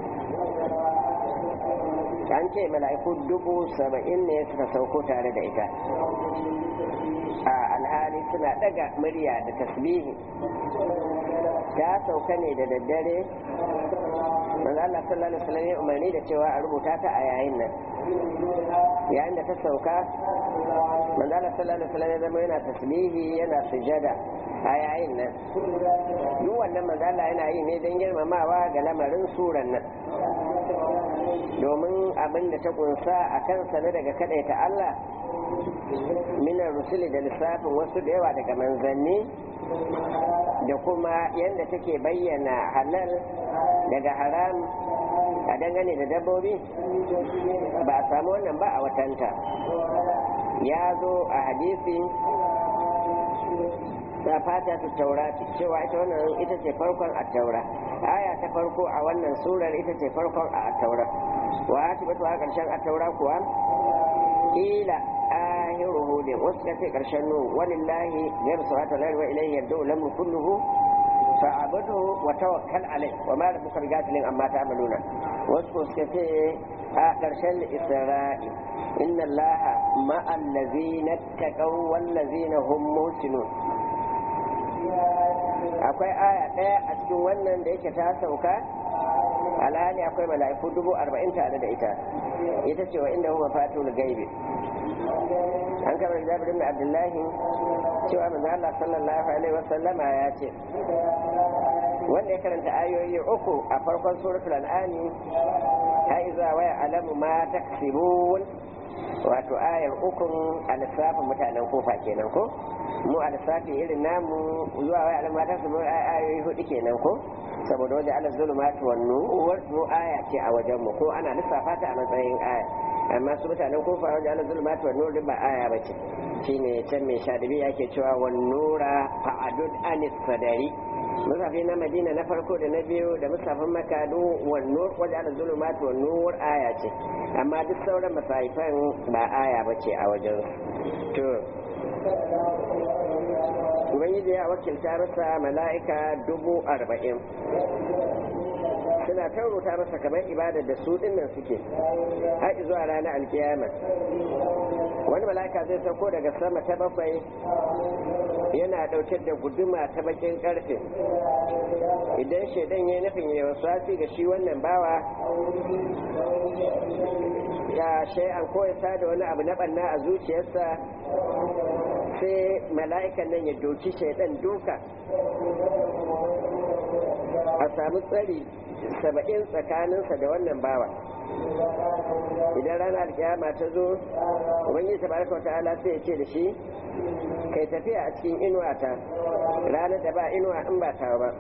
an ce mala'iku dubu saba'in ne suka sauko tare da ita a alhali suna daga murya da tasbihi ta sauka ne da daddare manzo Allah sallallahu alaihi wasallam ya umarni da cewa a rubuta ta a yayin nan yayin da ta sauka manzo Allah sallallahu alaihi wasallam ya zama yana tasbihi yana sujada a yayin nan duk wannan manzo Allah yana yi ne don girmamawa ga lamarin suran nan domin abin da ta kunsa a kansa na daga kadaita Allah minar rusuli da lissafin wasu da yawa daga manzanni da kuma yadda take bayyana halal daga haram a dangane da dabbobi ba a samu wannan ba a watanta ya zo a hadisi ta fata ta taurati cewa ita wannan ita ce farkon a taura aya ta farko a wannan surar ita ce farkon a taura wa ta batu a ƙarshen a taura kuwa ila ahiru hudin wasu ka ce ƙarshen nu walillahi ya rasu wata lalwa ilayhi yadda ulamu kulluhu fa'abudu wa tawakkal alai wa ma rabbuka bighafilin amma ta'maluna wasu ko suka ce a ƙarshen isra'i inna allaha ma'al ladzina taqaw wal ladzina hum muhsinun akwai aya ɗaya a cikin wannan da yake ta sauka alhali akwai mala'iku dubu arba'in tare da ita ita ce wa inda huwa fatul gaibi an kamar jabir ibn abdullahi cewa manzo Allah sallallahu alaihi wasallama ya ce wanda ya karanta ayoyi uku a farkon suratul an'ami ha iza wa alamu ma taksibun wato ayar ukun a lissafin mutanen kofa kenan ko mu a lissafi irin namu zuwa wai alama ta su ayoyi hudu kenan ko saboda wajen ala zulumatu wan nuwar mu aya ce a wajen mu ko ana lissafa ta a matsayin aya amma su mutanen kofa wajen ala zulumatu wan nur ba aya bace shine can mai shadibi yake cewa wan nura fa'adud anis sadari musafi na madina na farko da na biyu da musafin makadu wan nur wajen ala zulumatu wan nur aya ce amma duk sauran masahifan ba aya bace a wajen to ubangiji ya wakilta masa mala'ika dubu arba'in suna taurota masa kamar ibadar da su dinnan suke har zuwa ranar alkiyama wani mala'ika zai sauko daga sama ta bakwai yana ɗauke da guduma ta bakin ƙarfe idan shaidan ya nufin ya wasu ga shi wannan bawa ya shay'an ko ya da wani abu na banna a zuciyarsa sai mala'ikan nan ya doki shaidan duka a samu tsari saba'in tsakaninsa da wannan bawa idan ranar kiyama ta zo ubangiji tabaraka ta'ala sai ya ce da shi kai tafiya a cikin inuwa ta ranar da ba inuwa in ba ta ba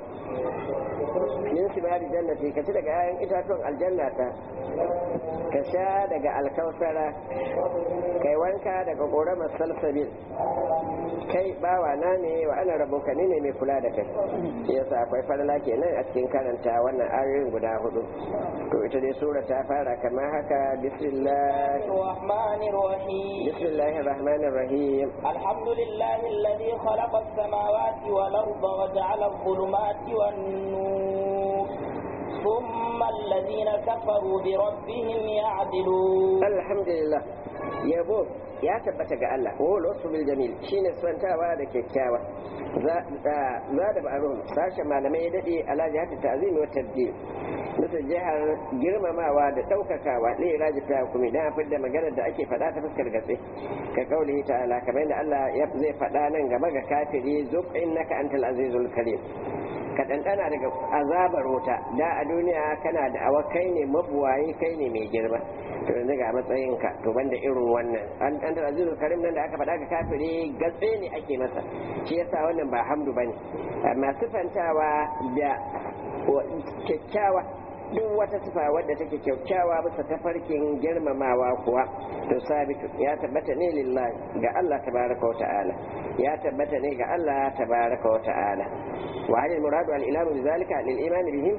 min simari jannati ka ci daga 'ya'yan itatuwan aljanna ta ka sha daga alkausara kai wanka daga ƙoramar salsabil kai bawa na ne wa ana rabo ka ne mai kula da kai yasa akwai farla kenan a cikin karanta wannan ayoyin guda hudu to ita dai sura ta fara kamar haka bismillah الرحمن الرحيم bismillahir rahmanir rahim الحمد لله الذي خلق السماوات والأرض وجعل الظلمات والنور ثم الذين كفروا بربهم يعدلون alhamdulillah yabo ya tabbata ga Allah wa wasu bil jamil shine santawa da kyakkyawa za za da ba'arum sashen malamai ya dade ala jihati ta'zimi wa tabdil bisa jihar girmamawa da daukakawa ne raji ta kuma idan afid da maganar da ake faɗa ta fuskar gatse ka kaulihi ta'ala kamar yadda Allah ya zai faɗa nan gaba ga kafiri zuq innaka antal azizul karim ka ɗanɗana daga azabar wuta da a duniya kana da awa kai ne mabuwayi kai ne mai girma to yanzu ga matsayinka to banda irin wannan an an da azizul karim nan da aka faɗa ga kafiri gatse ne ake masa shi yasa wannan ba hamdu bane amma sifantawa da kyakkyawa duk wata sifa wadda take kyakkyawa bisa tafarkin girmamawa kuwa to sabitu ya tabbata ne lillahi ga Allah tabaraka wa ta'ala ya tabbata ne ga Allah tabaraka wa ta'ala wa hal muradu al ilamu bi zalika lil iman bihim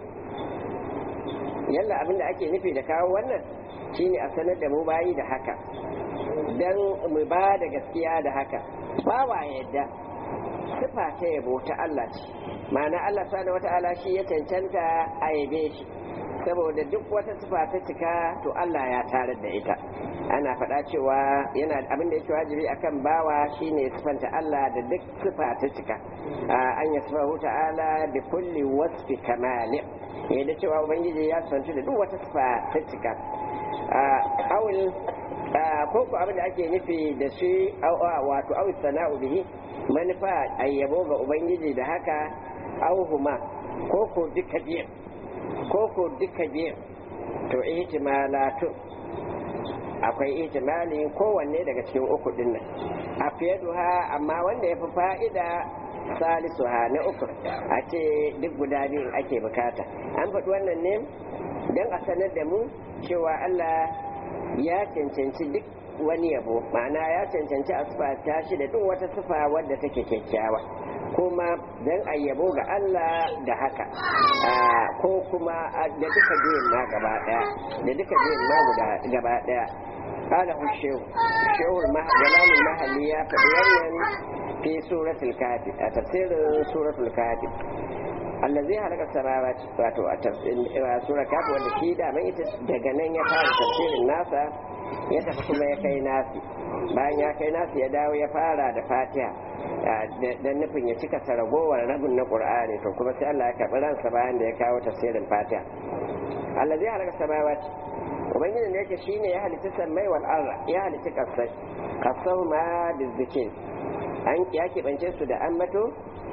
yalla abinda ake nufi da kawo wannan shine a sanar da mu bayi da haka dan mu ba da gaskiya da haka ba wa yadda sifa ta yabo ta Allah ce ma'ana Allah subhanahu wata'ala shi ya cancanta a yabe shi saboda duk wata sifa ta cika to Allah ya tarar da ita ana faɗa cewa yana abin da yake wajibi akan bawa shine sifanta Allah da duk sifa ta cika an ya sifahu ta'ala bi kulli wasfi kamali ya da cewa ubangiji ya sifanta da duk wata sifa ta cika awul ko ko abin da ake nufi da shi wato awul sana'u bihi manufa ayyabo ga ubangiji da haka auhuma ko ko duka biyan ko ko duka biyan to ihtimalatu akwai ihtimali kowanne daga cikin uku din nan a fiye duha amma wanda ya fi fa'ida salisu ha na uku a ce duk guda biyun ake bukata an faɗi wannan ne don a sanar da mu cewa Allah ya cancanci duk wani yabo ma'ana ya cancanci a ta shi da duk wata sufa wadda take kyakkyawa kuma don a yabo ga Allah da haka ko kuma da duka biyun ma gaba daya da duka biyun ma guda gaba daya قال الشيخ الشيخ جلال المهلي فبيان في سورة الكاتب تفسير سورة الكاتب allazi halaka samawati wato a sura kafi wanda shi da mai ita daga nan ya fara tafsirin nasa ya tafi kuma ya kai nasi bayan ya kai nasi ya dawo ya fara da fatiha dan nufin ya cika saragowar rabin na qur'ani to kuma sai Allah ya karɓi ransa bayan da ya kawo tafsirin fatiha allazi halaka samawati ubangiji ne yake shine ya halitta sammai wal arda ya halitta kasai kasahu ma bizzikin an ya keɓance su da ambato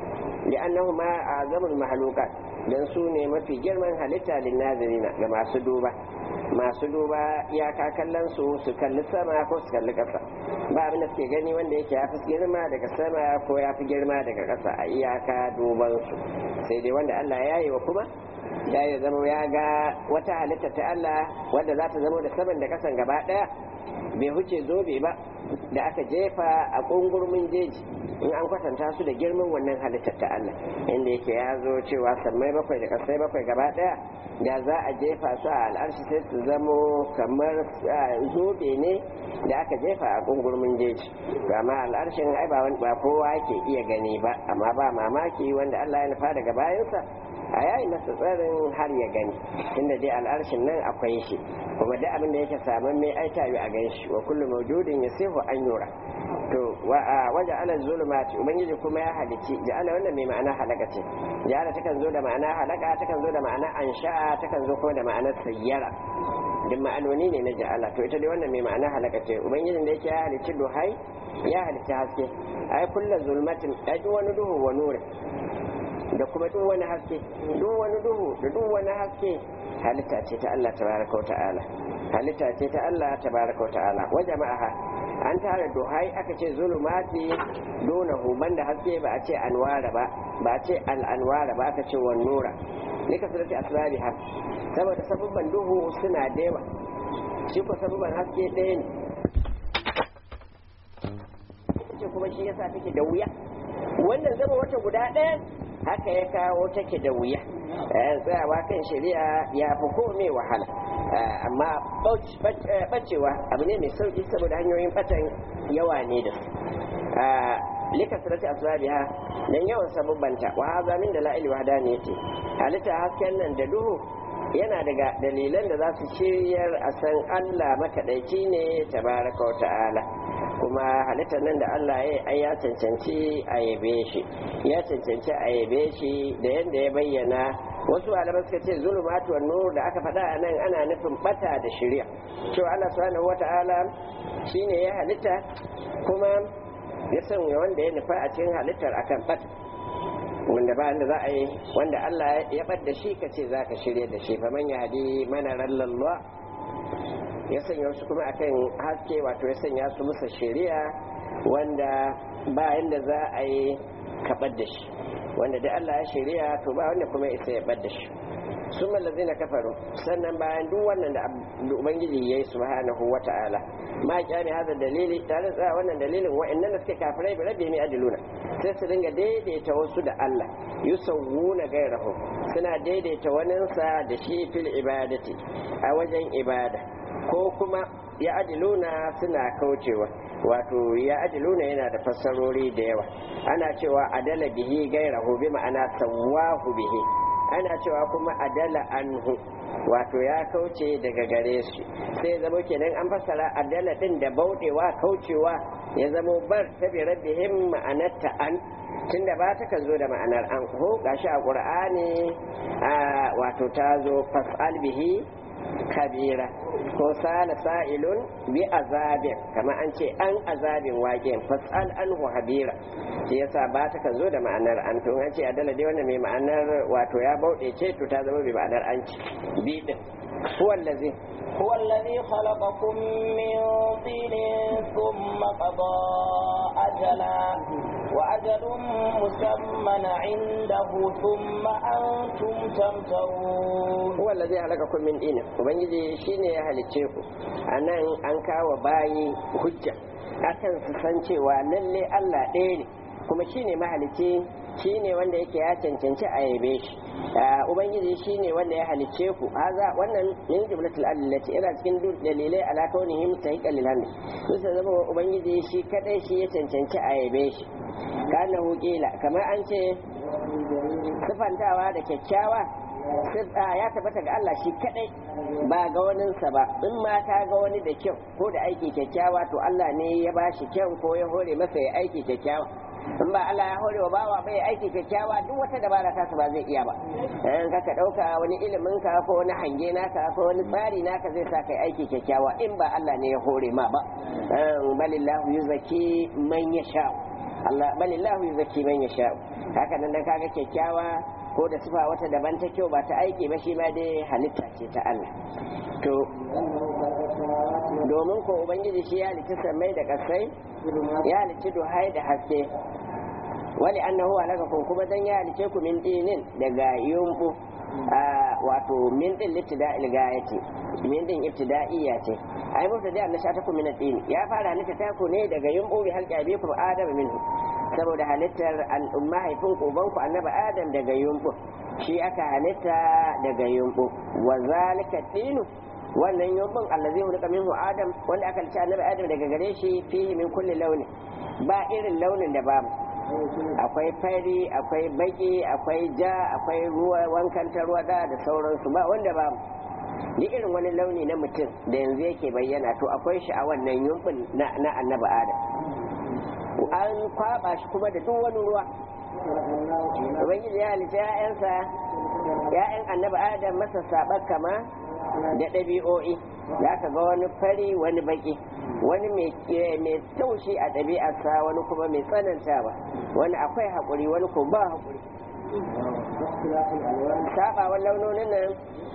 لأنهما أعظم المخلوقات dan su ne mafi girman halitta linnazirina ga masu duba masu duba iyaka kallon su su kalli sama ko su kalli ƙasa ba abin da suke gani wanda yake ya fi girma daga sama ko ya fi girma daga ƙasa a iyaka duban su sai dai wanda Allah ya yi wa kuma ya yi zama ya ga wata halitta ta Allah wadda za ta zama da saman da ƙasan gaba ɗaya bai huce zobe ba da aka jefa a ƙungurmin jeji in an kwatanta su da girman wannan halittar ta Allah inda yake ya zo cewa sammai bakwai da kasai bakwai gaba daya da za a jefa su a al'arshi sai su zamo kamar zobe ne da aka jefa a kungurmin jeji to amma al'arshin ai ba ba kowa ke iya gani ba amma ba mamaki wanda Allah ya nufa daga bayansa a yayi masa tsarin har ya gani tunda dai al'arshin nan akwai shi kuma duk abin da yake saman mai aita a gan shi wa kullu mawjudin yasihu an yura to waje ala zulumati ubangiji kuma ya halici ja'ala wannan mai ma'ana halaka ce ja'ala takan zo da ma'ana halaka takan zo da ma'ana ansha'a takan zo kuma da ma'ana sayyara duk ma'anoni ne na ja'ala to ita dai wannan mai ma'ana halaka ce ubangijin da yake ya halici duhai ya halici haske ai kullu zulmatin ai wani duhu wa nuri da kuma duk wani haske duk wani duhu da duk wani haske halitta ce ta Allah tabaraka wa ta'ala halitta ce ta Allah tabaraka wa ta'ala wa jama'aha an tara duhai aka ce zulumati dunahu banda haske ba a ce anwara ba ba a ce al'anwara ba aka ce wan nura lika surati asrabiha saboda sabubban duhu suna da yawa shi ko sabubban haske ɗaya ne ce kuma shi yasa take da wuya wannan zama wata guda ɗaya haka ya kawo take da wuya tsayawa kan shari'a ya fi kome wahala amma bacewa abu ne mai sauki saboda hanyoyin batan yawa ne da su lika sarati asbabiha dan yawan sabubbanta wa hadha min dalail wahdaniyati halitta hasken nan da duhu yana daga dalilan da za su shiryar a san Allah makaɗaici ne tabaraka wa ta'ala kuma halittar nan da Allah ya ai ya cancanci a yabe shi ya cancanci a yabe shi da yadda ya bayyana wasu malaman suka ce zulumatu wan nur da aka faɗa a nan ana nufin bata da shari'a cewa Allah subhanahu wa ta'ala shine ya halitta kuma ya sanya wanda ya nufa a cikin halittar akan bata wanda ba da za a yi wanda Allah ya bar da shi ka ce za ka shirya da shi faman ya hadi mana rallallah ya sanya wasu kuma akan haske wato ya sanya su musa shari'a wanda ba yanda za a yi kabar da shi wanda da Allah ya shari'a to ba wanda kuma isa ya bar da shi sun mallazi na kafaru sannan bayan duk wannan da ubangiji ya yi subhanahu wa ta'ala ma kyami hada dalili tare da wannan dalilin wa'annan da suke kafirai bi rabbi mai adiluna sai su dinga daidaita wasu da Allah yusawwuna gairahu suna daidaita waninsa da shi fil ibadati a wajen ibada ko kuma ya adiluna suna kaucewa wato ya adiluna yana da fassarori da yawa ana cewa adala bihi gairahu bi ma'ana sawahu bihi ana cewa kuma adala anhu wato ya kauce daga gare shi sai zama kenan an fassara adala din da bauɗewa kaucewa ya zama bar ta bi rabbihim ma'anarta an tunda ba ta kan zo da ma'anar an ko gashi a qur'ani wato ta zo fas'al bihi kabira ko sala sa'ilun bi azabin kamar an ce an azabin waƙen fas'al anhu habira shi yasa ba ta kan zo da ma'anar an to an ce adala dai wannan mai ma'anar wato ya bauɗe ce to ta zama mai ma'anar an ci bi din huwa allazi هو الذي خلقكم من طين ثم قضى أجلا وأجل مسمى عنده ثم أنتم تمترون هو الذي خلقكم من طين وبنجي شيني يا هلتشيكو أنا أنكا وباي hujja akan su san cewa lalle Allah ɗaya ne kuma shine mahalicci shine wanda yake ya cancanci a yabe shi ubangiji shine wanda ya halicce ku haza wannan min jumlatul allati ina cikin dalilai ala kaunihim sahiqan lil hamd bisa zama ubangiji shi kadai shi ya cancanci a yabe shi kana hukila kamar an ce sifantawa da kyakkyawa ya tabbata ga Allah shi kadai ba ga waninsa ba in ma ta ga wani da kyau ko da aiki kyakkyawa to Allah ne ya ba shi kyau ko ya hore masa ya aiki kyakkyawa in ba Allah ya hore wa bawa bai aiki kyakkyawa duk wata dabara ta ba zai iya ba in ka dauka wani ilimin ka ko wani hange naka ko wani tsari naka zai sa kai aiki kyakkyawa in ba Allah ne ya hore ma ba balillahu yuzaki man yasha Allah balillahu yuzaki man yasha haka nan dan kaga kyakkyawa ko da sifa wata daban ta kyau ba ta aiki ba shi ma dai halitta ce ta Allah to domin ko ubangiji shi ya halicci sammai da kasai ya halicci duhai da haske wani annahu alakakum kuma dan ya halicce ku min dinin daga yumbu wato min din littida ilgayati min din ibtida'iyya ce ai mutu da na shata ku min din ya fara halitta ta ku ne daga yumbu bi halqa abikum adam minhu saboda halittar al'umma haifin ku ubanku annabi adam daga yumbu shi aka halitta daga yumbu wa zalika dinu wannan yumbun allazi hulika minhu adam wanda aka halitta annabi adam daga gare shi fihi min kulli launi ba irin launin da babu akwai fari akwai baki akwai ja akwai ruwa wankan tarwada da sauransu ba wanda babu duk irin wani launi na mutum da yanzu yake bayyana to akwai shi a wannan yumbun na annabi adam an kwaba shi kuma da duk wani ruwa ubangiji ya halitta ya'yansa ya'yan annabi adam masa saɓar kama da ɗabi'o'i za ka ga wani fari wani baki wani mai taushi a ɗabi'arsa wani kuma mai tsanantawa wani akwai haƙuri wani ko ba haƙuri sabawan launonin nan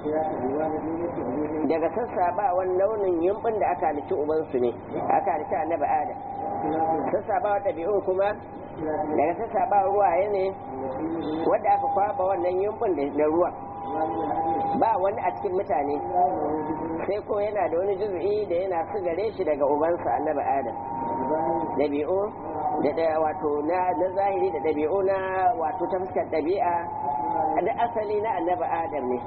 daga sassabawan launin yumbin da aka halitta ubansu ne aka halitta annabi adam sassabawan ɗabi'un kuma daga sassabawan ruwaye ne wadda aka kwaba wannan yumbin da ruwa ba wani a cikin mutane sai ko yana da wani juzu'i da yana su gare shi daga ubansa annabi adam ɗabi'u da da wato na na zahiri da ɗabi'u na wato ta fuskar ɗabi'a da asali na annabi adam ne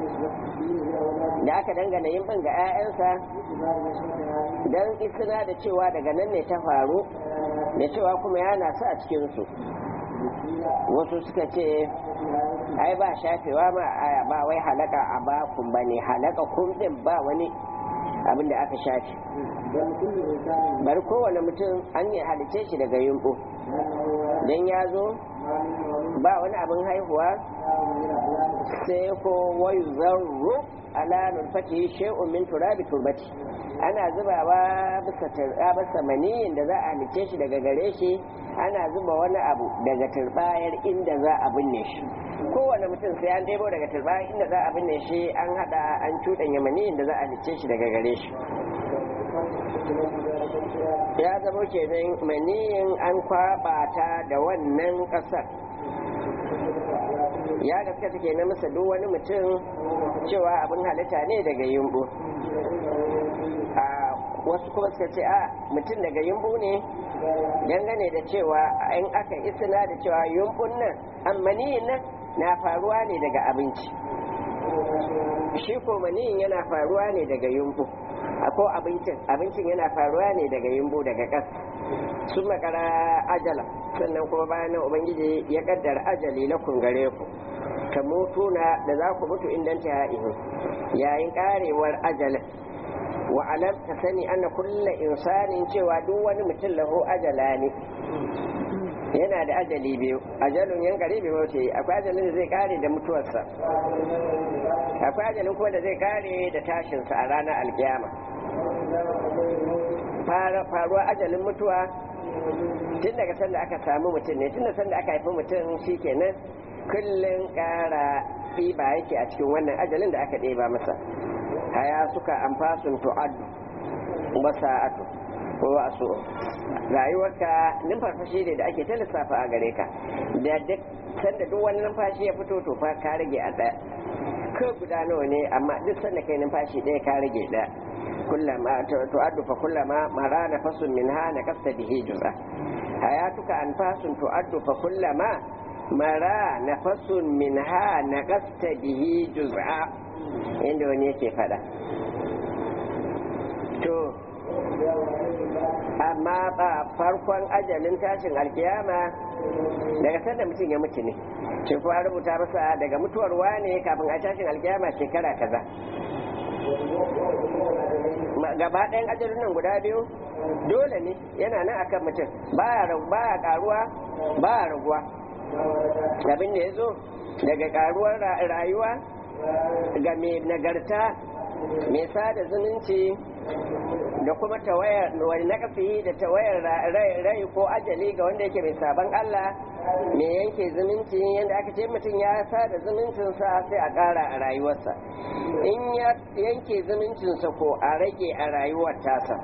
da aka dangana yin ga 'ya'yansa don isina da cewa daga nan ne ta faru da cewa kuma yana su a cikinsu wasu suka ce ai ba shafewa ma aya ba wai halaka a bakun ba ne halaka kun din ba wani abin da aka shafe bari kowane mutum an yi halice shi daga yunƙu don ya zo ba wani abin haihuwa sai ko wayu zarru ala nulfati shay'un min turabi turbati ana zubawa bisa turba bisa maniyin da za a halice shi daga gare shi ana zuba wani abu daga turbayar inda za a binne shi kowane mutum sai an debo daga turbayar inda za a binne shi an hada an cuɗanya maniyin da za a halice shi daga gare shi ya zama kenan maniyin an kwaba ta da wannan ƙasar ya gaskata ke na masa duk wani mutum cewa abin halitta ne daga yumbu a wasu kuma suka ce a mutum daga yumbu ne dangane da cewa in aka isina da cewa yumbun nan ammaniyin nan na faruwa ne daga abinci shi ko maniyin yana faruwa ne daga yumbu ko abincin abincin yana faruwa ne daga yumbu daga ƙasa sun makara ajala sannan kuma bayan nan ubangiji ya kaddara ajali na kungare ku ta mutu na da za ku mutu indan ta ihu yayin karewar ajalin wa alam ta sani ana kulla insanin cewa duk wani mutum lahu ajala ne yana da ajali biyu ajalun yan kare bai mutu akwai ajalin da zai kare da mutuwarsa akwai ajalin kuma da zai kare da tashinsa a ranar alkiyama faruwa ajalin mutuwa tun daga sanda aka samu mutum ne tun da sanda aka haifi mutum shi kenan kullum ƙara ɗiba yake a cikin wannan ajalin da aka ɗeba masa haya suka amfasun tu'addu wasa'atu ko wasu rayuwarka numfarfashi ne da ake ta lissafa a gare ka da duk sanda duk wani numfashi ya fito to fa ka rage a ɗaya ko guda nawa ne amma duk sanda kai numfashi ɗaya ka rage ɗaya kullama tu'addu fa kullama mara nafasun minha na kasta bihi juz'a hayatuka anfasun tu'addu fa kullama mara nafasun minha na kasta bihi juz'a inda wani yake fada to amma ba farkon ajalin tashin alkiyama daga sanda mutum ya mutu ne shi kuwa rubuta masa daga mutuwar wane kafin a tashin alkiyama shekara kaza gaba ɗayan ajalin nan guda biyu dole ne yana nan akan mutum baya baya karuwa baya raguwa abin da ya zo daga karuwar rayuwa ga mai nagarta mai sada zumunci da kuma tawayar wani nakafi da tawayar rai ko ajali ga wanda yake mai sabon Allah mai yanke zumunci yadda aka ce mutum ya sada zumuncinsa sai a ƙara a rayuwarsa in ya yanke zumuncinsa ko a rage a rayuwar tasa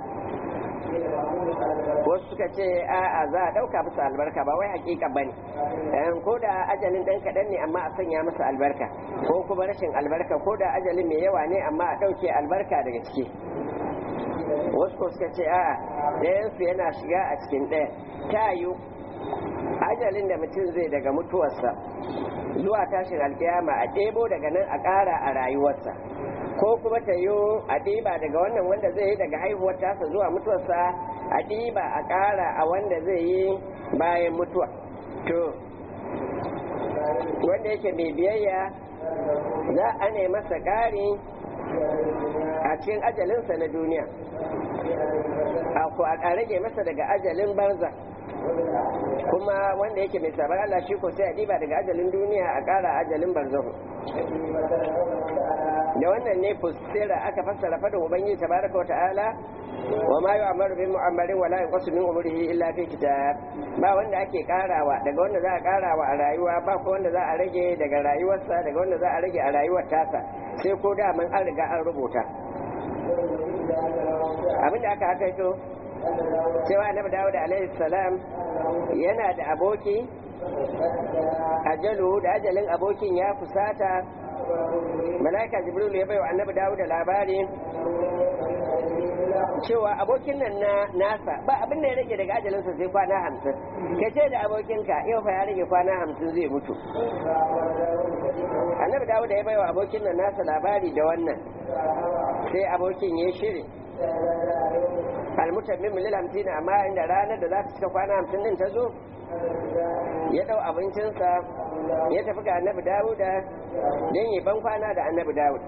wasu suka ce a'a za a ɗauka masa albarka ba wai hakika ba ne ko da ajalin ɗan kaɗan ne amma a sanya masa albarka ko kuma rashin albarka ko da ajalin mai yawa ne amma a ɗauke albarka daga ciki wasu ko suka ce a'a ɗayansu yana shiga a cikin ɗaya ta yiwu ajalin da mutum zai daga mutuwarsa zuwa tashin alkiyama a ɗebo daga nan a ƙara a rayuwarsa ko kuma ta yi a ɗiba daga wannan wanda zai yi daga haihuwar tasa zuwa mutuwarsa a ɗiba a ƙara a wanda zai yi bayan mutuwa to wanda yake mai biyayya za a ne masa ƙari a cikin ajalinsa na duniya a rage masa daga ajalin barza kuma wanda yake mai sabar Allah shi ko sai a diba daga ajalin duniya a ƙara ajalin barzahu da wannan ne fustira aka fassara fadin ubangiji tabaraka wa ta'ala wa ma yu'amaru bi mu'ammarin wa la yanqasu min umrihi illa fi kitab ba wanda ake karawa daga wanda za a karawa a rayuwa ba ko wanda za a rage daga rayuwarsa daga wanda za a rage a rayuwar tasa sai ko da man an riga an rubuta abinda aka haka to cewa annabi dawud alaihi salam yana da aboki ajalu da ajalin abokin ya kusata malaika jibril ya bai wa annabi dawud labari cewa abokin nan na nasa ba abin da ya rage daga ajalinsa sai kwana hamsin ka ce da abokinka yau fa ya rage kwana hamsin zai mutu annabi dawud ya bai wa abokin nan nasa labari da wannan sai abokin ya shiri almutammin lil hamsin amma inda ranar da za ta cika kwana hamsin din ta zo ya dau abincinsa ya tafi ga annabi dawuda don yi ban kwana da annabi dawud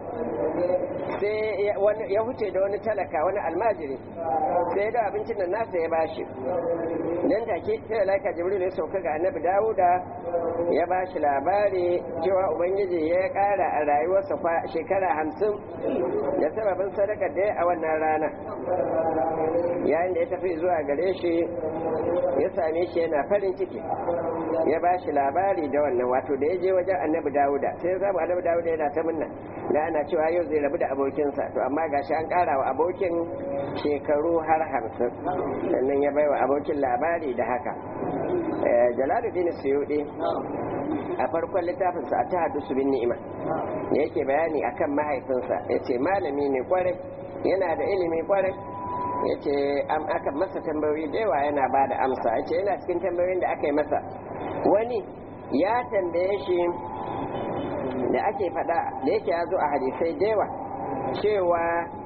sai ya huce da wani talaka wani almajiri sai ya dau abincin da nasa ya bashi nan take sai laika jibril ya sauka ga annabi dawuda ya bashi labari cewa ubangiji ya kara a rayuwarsa shekara hamsin da sababin sadaka da a wannan rana yayin da ya tafi zuwa gare shi ya same shi yana farin ciki ya ba shi labari da wannan wato da ya je wajen annabi dawuda sai ya samu annabi dawuda yana ta munna da ana cewa yau zai rabu da abokinsa to amma gashi an kara wa abokin shekaru har hamsin sannan ya bai wa abokin labari da haka jalaluddin suyudi a farkon littafinsa a ta su bin ni'ima da yake bayani akan mahaifinsa ya ce malami ne kwarai yana da ilimi kwarai ya ce aka masa tambayoyi da yawa yana ba da amsa ya ce yana cikin tambayoyin da aka yi masa wani ya tambaye shi da ake faɗa da yake ya zo a hadisai da yawa cewa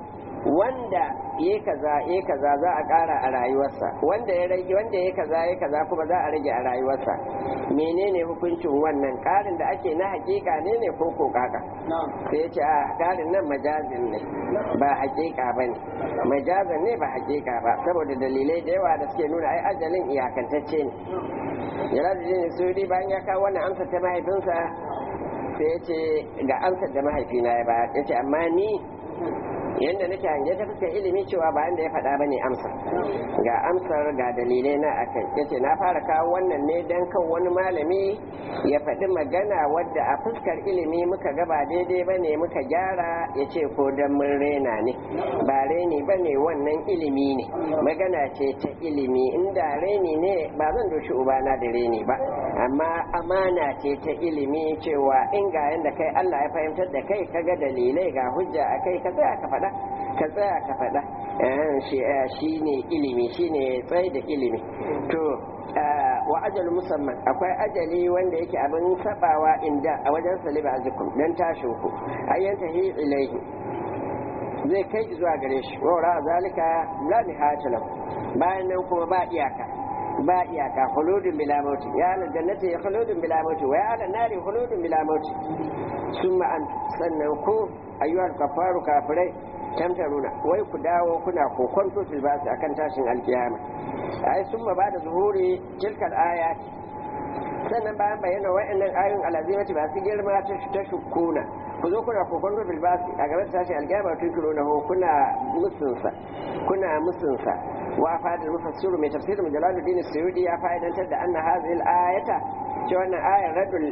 wanda ya kaza ya kaza za a ƙara a rayuwarsa wanda ya rage wanda ya kaza ya kaza kuma za a rage a rayuwarsa menene hukuncin wannan ƙarin da ake na hakika ne ne ko ko kaka sai ya ce a ƙarin nan majazin ne ba hakika ba ne majazin ne ba hakika ba saboda dalilai da yawa da suke nuna ai ajalin iyakantacce ne jalaluddin sudi bayan ya kawo wannan amsa ta mahaifinsa sai ya ce ga amsar da mahaifina ya ba ya ce amma ni yadda nake hange ta fuskar ilimi cewa ba da ya faɗa ba ne amsa ga amsar ga dalilai na akai yace na fara kawo wannan ne don kan wani malami ya faɗi magana wadda a fuskar ilimi muka ga ba daidai ba ne muka gyara ya ce ko don mun rena ne ba reni ba ne wannan ilimi ne magana ce ta ilimi inda reni ne ba zan doshi ubana da reni ba amma amana ce ta ilimi cewa in ga yanda kai Allah ya fahimtar da kai kaga dalilai ga hujja a kai ka tsaya ka faɗa ka tsaya ka faɗa shi ne ilimi shi ne tsaye da ilimi to wa ajal musamman akwai ajali wanda yake abin sabawa inda a wajen saliba azikum dan tashin ku ayyanta hi ilaihi zai kai zuwa gare shi wa zalika la nihayata lahu bayan nan kuma ba iyaka ba iyaka khuludun bila mauti ya ala jannati khuludun bila mauti wa ya ala nari khuludun bila mauti summa an sannan ku ayyuhal kafaru kafirai tamtaruna wai ku dawo kuna kokonto fil basi akan tashin alkiyama ai summa ba da zuhuri tilkal ayat sannan bayan bayyana wa'annan ayoyin alazimati ba su girma ta shukuna ku zo kuna kokonto fil basi a gaban tashin alkiyama tun kiro na kuna musunsa kuna musunsa wa fadil mufassiru mai tafsirin jalaluddin suyudi ya fa'idantar da anna hadhihi al-ayata cewa wannan ayar radul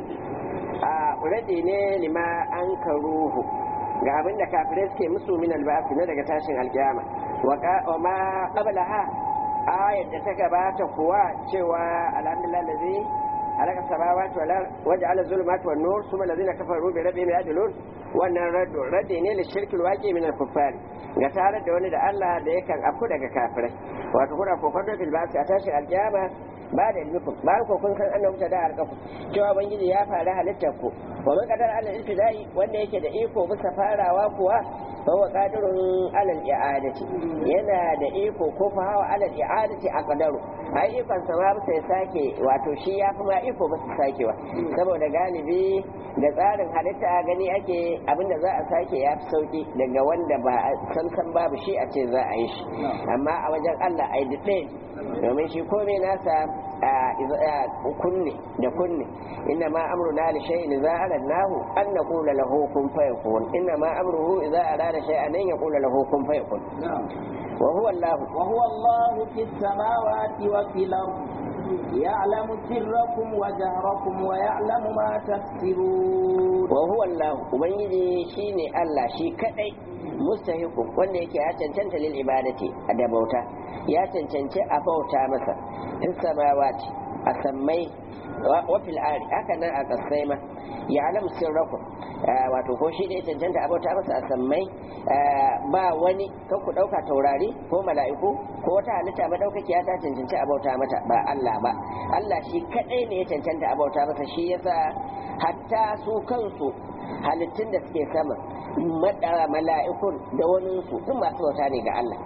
radi ne lima an karuhu ga abin da kafirai suke musu min albasi na daga tashin alkiyama wa ma qablaha ayat da ta gabata kuwa cewa alhamdulillah lazi halaka samawati wal ard waja'ala zulumati wan nur thumma allazina kafaru bi rabbihim ya'dilun wannan raddu raddi ne li shirkil waqi min al kuffar ga tare da wani da Allah da yakan afku daga kafirai wato kuna kokon da filbasi a tashin alkiyama ba da ilmikum ba ku kun san annabi ta da harkaku cewa ubangiji ya fara halittar ku wa man qadara ala ibtidai wanda yake da iko bisa farawa kuwa fa huwa qadirun ala i'adati yana da iko ko fa hawa ala i'adati aqdaru ai ikon sa ma bisa ya sake wato shi ya fi ma iko bisa sakewa saboda galibi da tsarin halitta gani ake abinda za a sake ya fi sauki daga wanda ba san san babu shi a ce za a yi shi amma a wajen Allah ai duk domin shi komai nasa kunne da kunne inna ma amruna li shay'in idza aradnahu an naqula lahu kun fayakun inna ma amruhu idza arada shay'an an yaqula lahu kun fayakun wa huwa Allah wa huwa Allah fis samawati wa fil ardi يعلم سركم وجهركم ويعلم ما تكسبون وهو الله ubangiji shine Allah shi kadai mustahiqu wanda yake ya cancanta lil ibadati da bauta ya cancanci a bauta masa in samawati a sammai wa fil ari haka nan a kasai ma ya alam sirrakum wato ko shi da ya cancanta a bauta masa a sammai ba wani kan ku dauka taurari ko mala'iku ko wata halitta madaukakiya ta cancanci a bauta mata ba Allah ba Allah shi kadai ne ya cancanta a bauta masa shi yasa hatta su kansu halittun da suke sama mala'ikun da wani su duk masu bauta ne ga Allah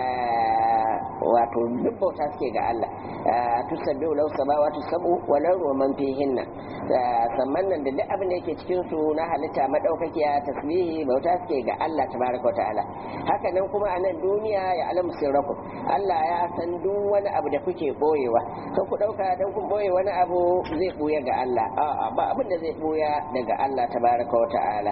wato duk bauta suke ga Allah tusabbihu lahu samawati sab'u wa lahu man fihinna samman nan da duk abin da yake cikin su na halitta madaukakiya tasbihi bauta suke ga Allah tabaraka ta'ala haka nan kuma a nan duniya ya alamu sirrakum Allah ya san duk wani abu da kuke boyewa kan ku dauka dan kun boye wani abu zai buya ga Allah a'a ba abin da zai buya daga Allah tabaraka ta'ala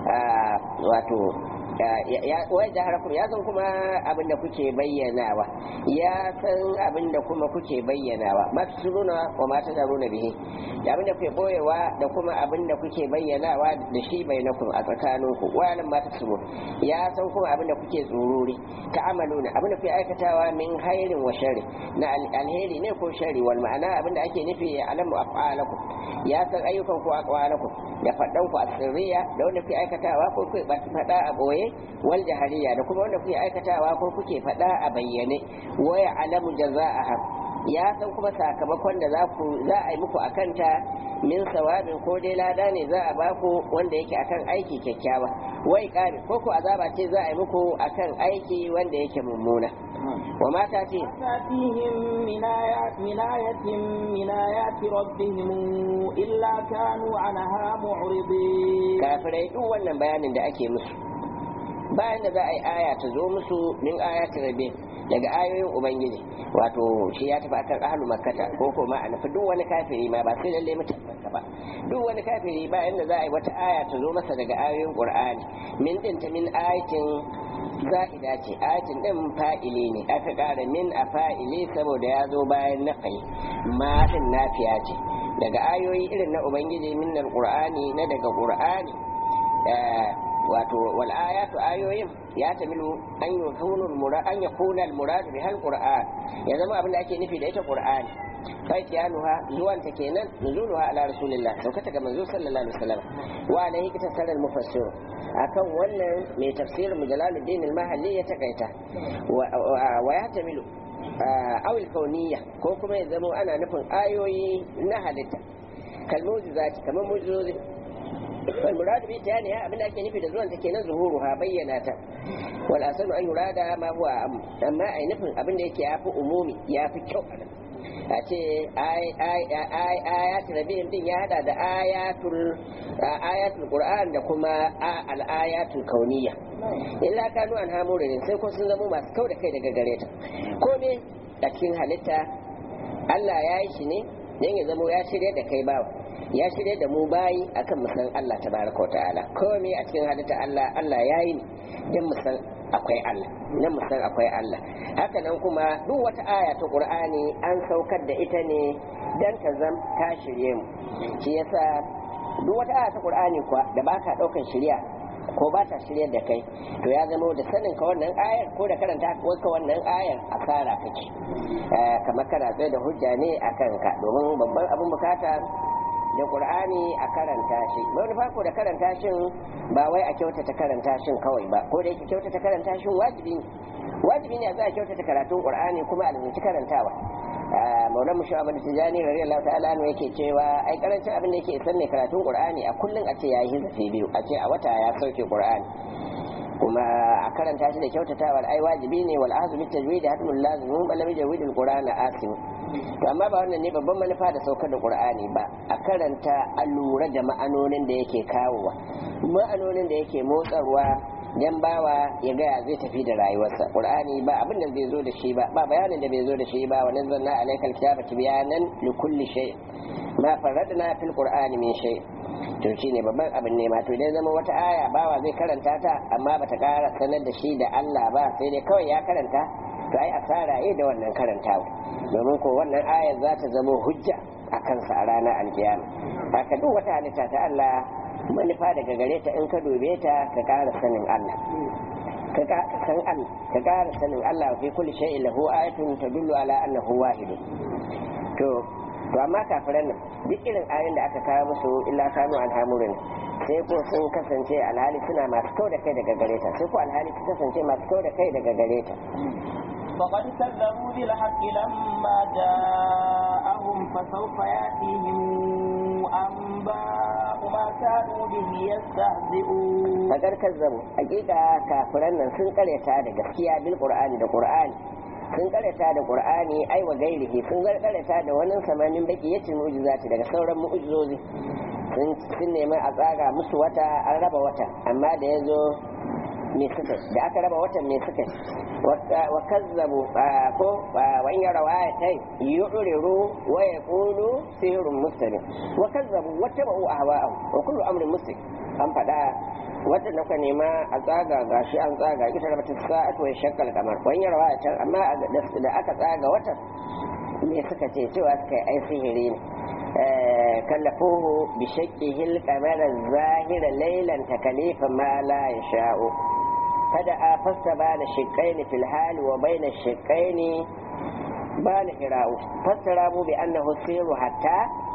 wato wai da harafin ya san kuma abin da kuke bayyanawa ya san abin da kuma kuke bayyanawa ma ta suruna wa ma ta zaruna bihi da abin da kuke boyewa da kuma abin da kuke bayyanawa da shi bainakum a tsakaninku wayalan ma ta suru ya san kuma abin da kuke tsururi ta amaluna abin da kuke aikatawa min hairin wa shari na alheri ne ko shari wal ma'ana abin da ake nufi ya alamu af'alakum ya san ayyukan ku aqwalakum da faɗan ku asirriya da wanda kuke aikatawa ko kuke faɗa a boye wal jahariya da kuma wanda kuke aikatawa ko kuke faɗa a bayyane waya alamu jaza'aha ya san kuma sakamakon da za ku za a yi muku akanta min sawabin ko dai lada ne za a baku wanda yake akan aiki kyakkyawa wai kare ko ku azaba ce za a yi muku akan aiki wanda yake mummuna wa mata ce تأتيهم من آيات من آية من آيات ربهم إلا كانوا عنها معرضين kafirai duk wannan bayanin da ake musu bayan da za a yi aya ta zo musu min ayatin rabe daga ayoyin ubangiji wato shi ya tafi akan ahlu makkata ko kuma a nufi duk wani kafiri ma ba sai lalle mutum ba duk wani kafiri bayan da za a yi wata aya ta zo masa daga ayoyin qur'ani min din ta min ayatin za'ida ce ayatin din fa'ili ne aka ƙara min a fa'ili saboda ya zo bayan nafai ma din nafiya ce daga ayoyi irin na ubangiji min qur'ani na daga qur'ani wato wal ayatu ayoyin ya tamilu an yakunu al murad an yakuna al murad bi hal qur'an ya zama abin da ake nufi da ita qur'ani kai tiyanuha zuwan ta kenan nuzuluha ala rasulillah saukata ga manzo sallallahu alaihi wasallam wa alaihi kitasar al mufassir akan wannan mai tafsir mujalaluddin al mahalli ya takaita wa ya tamilu awil kauniyya ko kuma ya zama ana nufin ayoyi na halitta kalmuzizati kamar mujizozi والمراد به تانيها abin da ake nufi da zuwan ta kenan zuhuruha bayyana ta wal asanu an yurada ma huwa amma ai nufin abin da yake yafi umumi yafi kyau a ce ayatul rabi'in din ya hada da ayatul ayatul qur'an da kuma al ayatul kauniyya illa kanu an hamurin sai ko sun zama masu kau da kai daga gare ta ko ne a cikin halitta Allah ya yi shi ne dan ya zama ya shirya da kai bawa ya shirya da mu bayi akan musan Allah tabaraka ta'ala komai a cikin halitta Allah Allah ya yi ne dan musan akwai Allah dan musan akwai Allah haka nan kuma duk wata aya ta Qur'ani an saukar da ita ne dan ta zam ta shirye mu shi yasa duk wata aya ta Qur'ani kuwa da baka daukan shirya ko ba ta shirya da kai to ya zama da sanin ka wannan ayar ko da karanta ka wannan ayar asara kake kamar kana tsaye da hujja ne a kanka domin babban abin bukata da qur'ani a karanta shi wani farko da karanta shin ba wai a kyautata karanta shin kawai ba ko da yake kyautata karanta shin wajibi ne wajibi ne a za a kyautata karatun qur'ani kuma a lazanci karantawa maulan mu shawaba da tijani radiyallahu ta'ala anhu yake cewa ai karancin abin da yake isar ne karatun qur'ani a kullun a ce yayi hizafi biyu a ce a wata ya sauke qur'ani kuma a karanta shi da kyautatawar ai wajibi ne wal ahzu bit tajwid hatmul lazim bal lam yajwid al qur'an asim to amma ba wannan ne babban manufa da saukar da qur'ani ba a karanta a lura da ma'anonin da yake kawowa ma'anonin da yake motsarwa dan bawa ya gaya zai tafi da rayuwarsa qur'ani ba abin da zai zo da shi ba ba bayanin da bai zo da shi ba wa nazzalna alaykal kitaba tibyanan li kulli shay ma faradna fil qur'ani min shay to shine babban abin ne ma to idan zama wata aya bawa zai karanta ta amma bata kara sanar da shi da Allah ba sai dai kawai ya karanta to ai asara yi da wannan karantawa domin ko wannan ayar za ta zama hujja a kansa a ranar alkiyama haka duk wata halitta ta Allah manufa daga gare ta in ka dube ta ka ƙara sanin Allah ka san Allah ka ƙara sanin Allah fi kulli shay'in lahu ayatun tadullu ala annahu wahid to to amma kafiran nan duk irin ayoyin da aka kawo musu illa kanu an hamurin sai ko sun kasance alhali suna masu kau da kai daga gare ta sai ko alhali sun kasance masu kau da kai daga gare ta فقد كذبوا بالحق لما جاءهم فسوف يأتيهم أنباء ما كانوا به يستهزئون فقد كذبوا حقيقة كافرن nan sun karyata da gaskiya bil qur'ani da qur'ani sun karyata da qur'ani ai wa gairihi sun karyata da wannan samanin baki yace mu'jizati daga sauran mu'jizozi sun nemi a tsaga musu wata an raba wata amma da yazo me suka da aka raba watan me suka wa kazzabu ko wa in yara ayatai yu'riru wa yaqulu sihrun mustamir wa kazzabu wa tabu ahwa'ahum wa kullu amrin muslim an fada wata da nema a tsaga gashi an tsaga ita raba ta sa'atu wa shakkal kamar wa in yara ayatai amma da aka tsaga watan me suka ce cewa suka yi ai sihiri ne kallafuhu bi shakkihi al-qamara zahira laylan takalifa ma la yasha'u فدعا فاستبان الشقين في الحال وبين الشقين بان إراء فاسترابوا بأنه السير حتى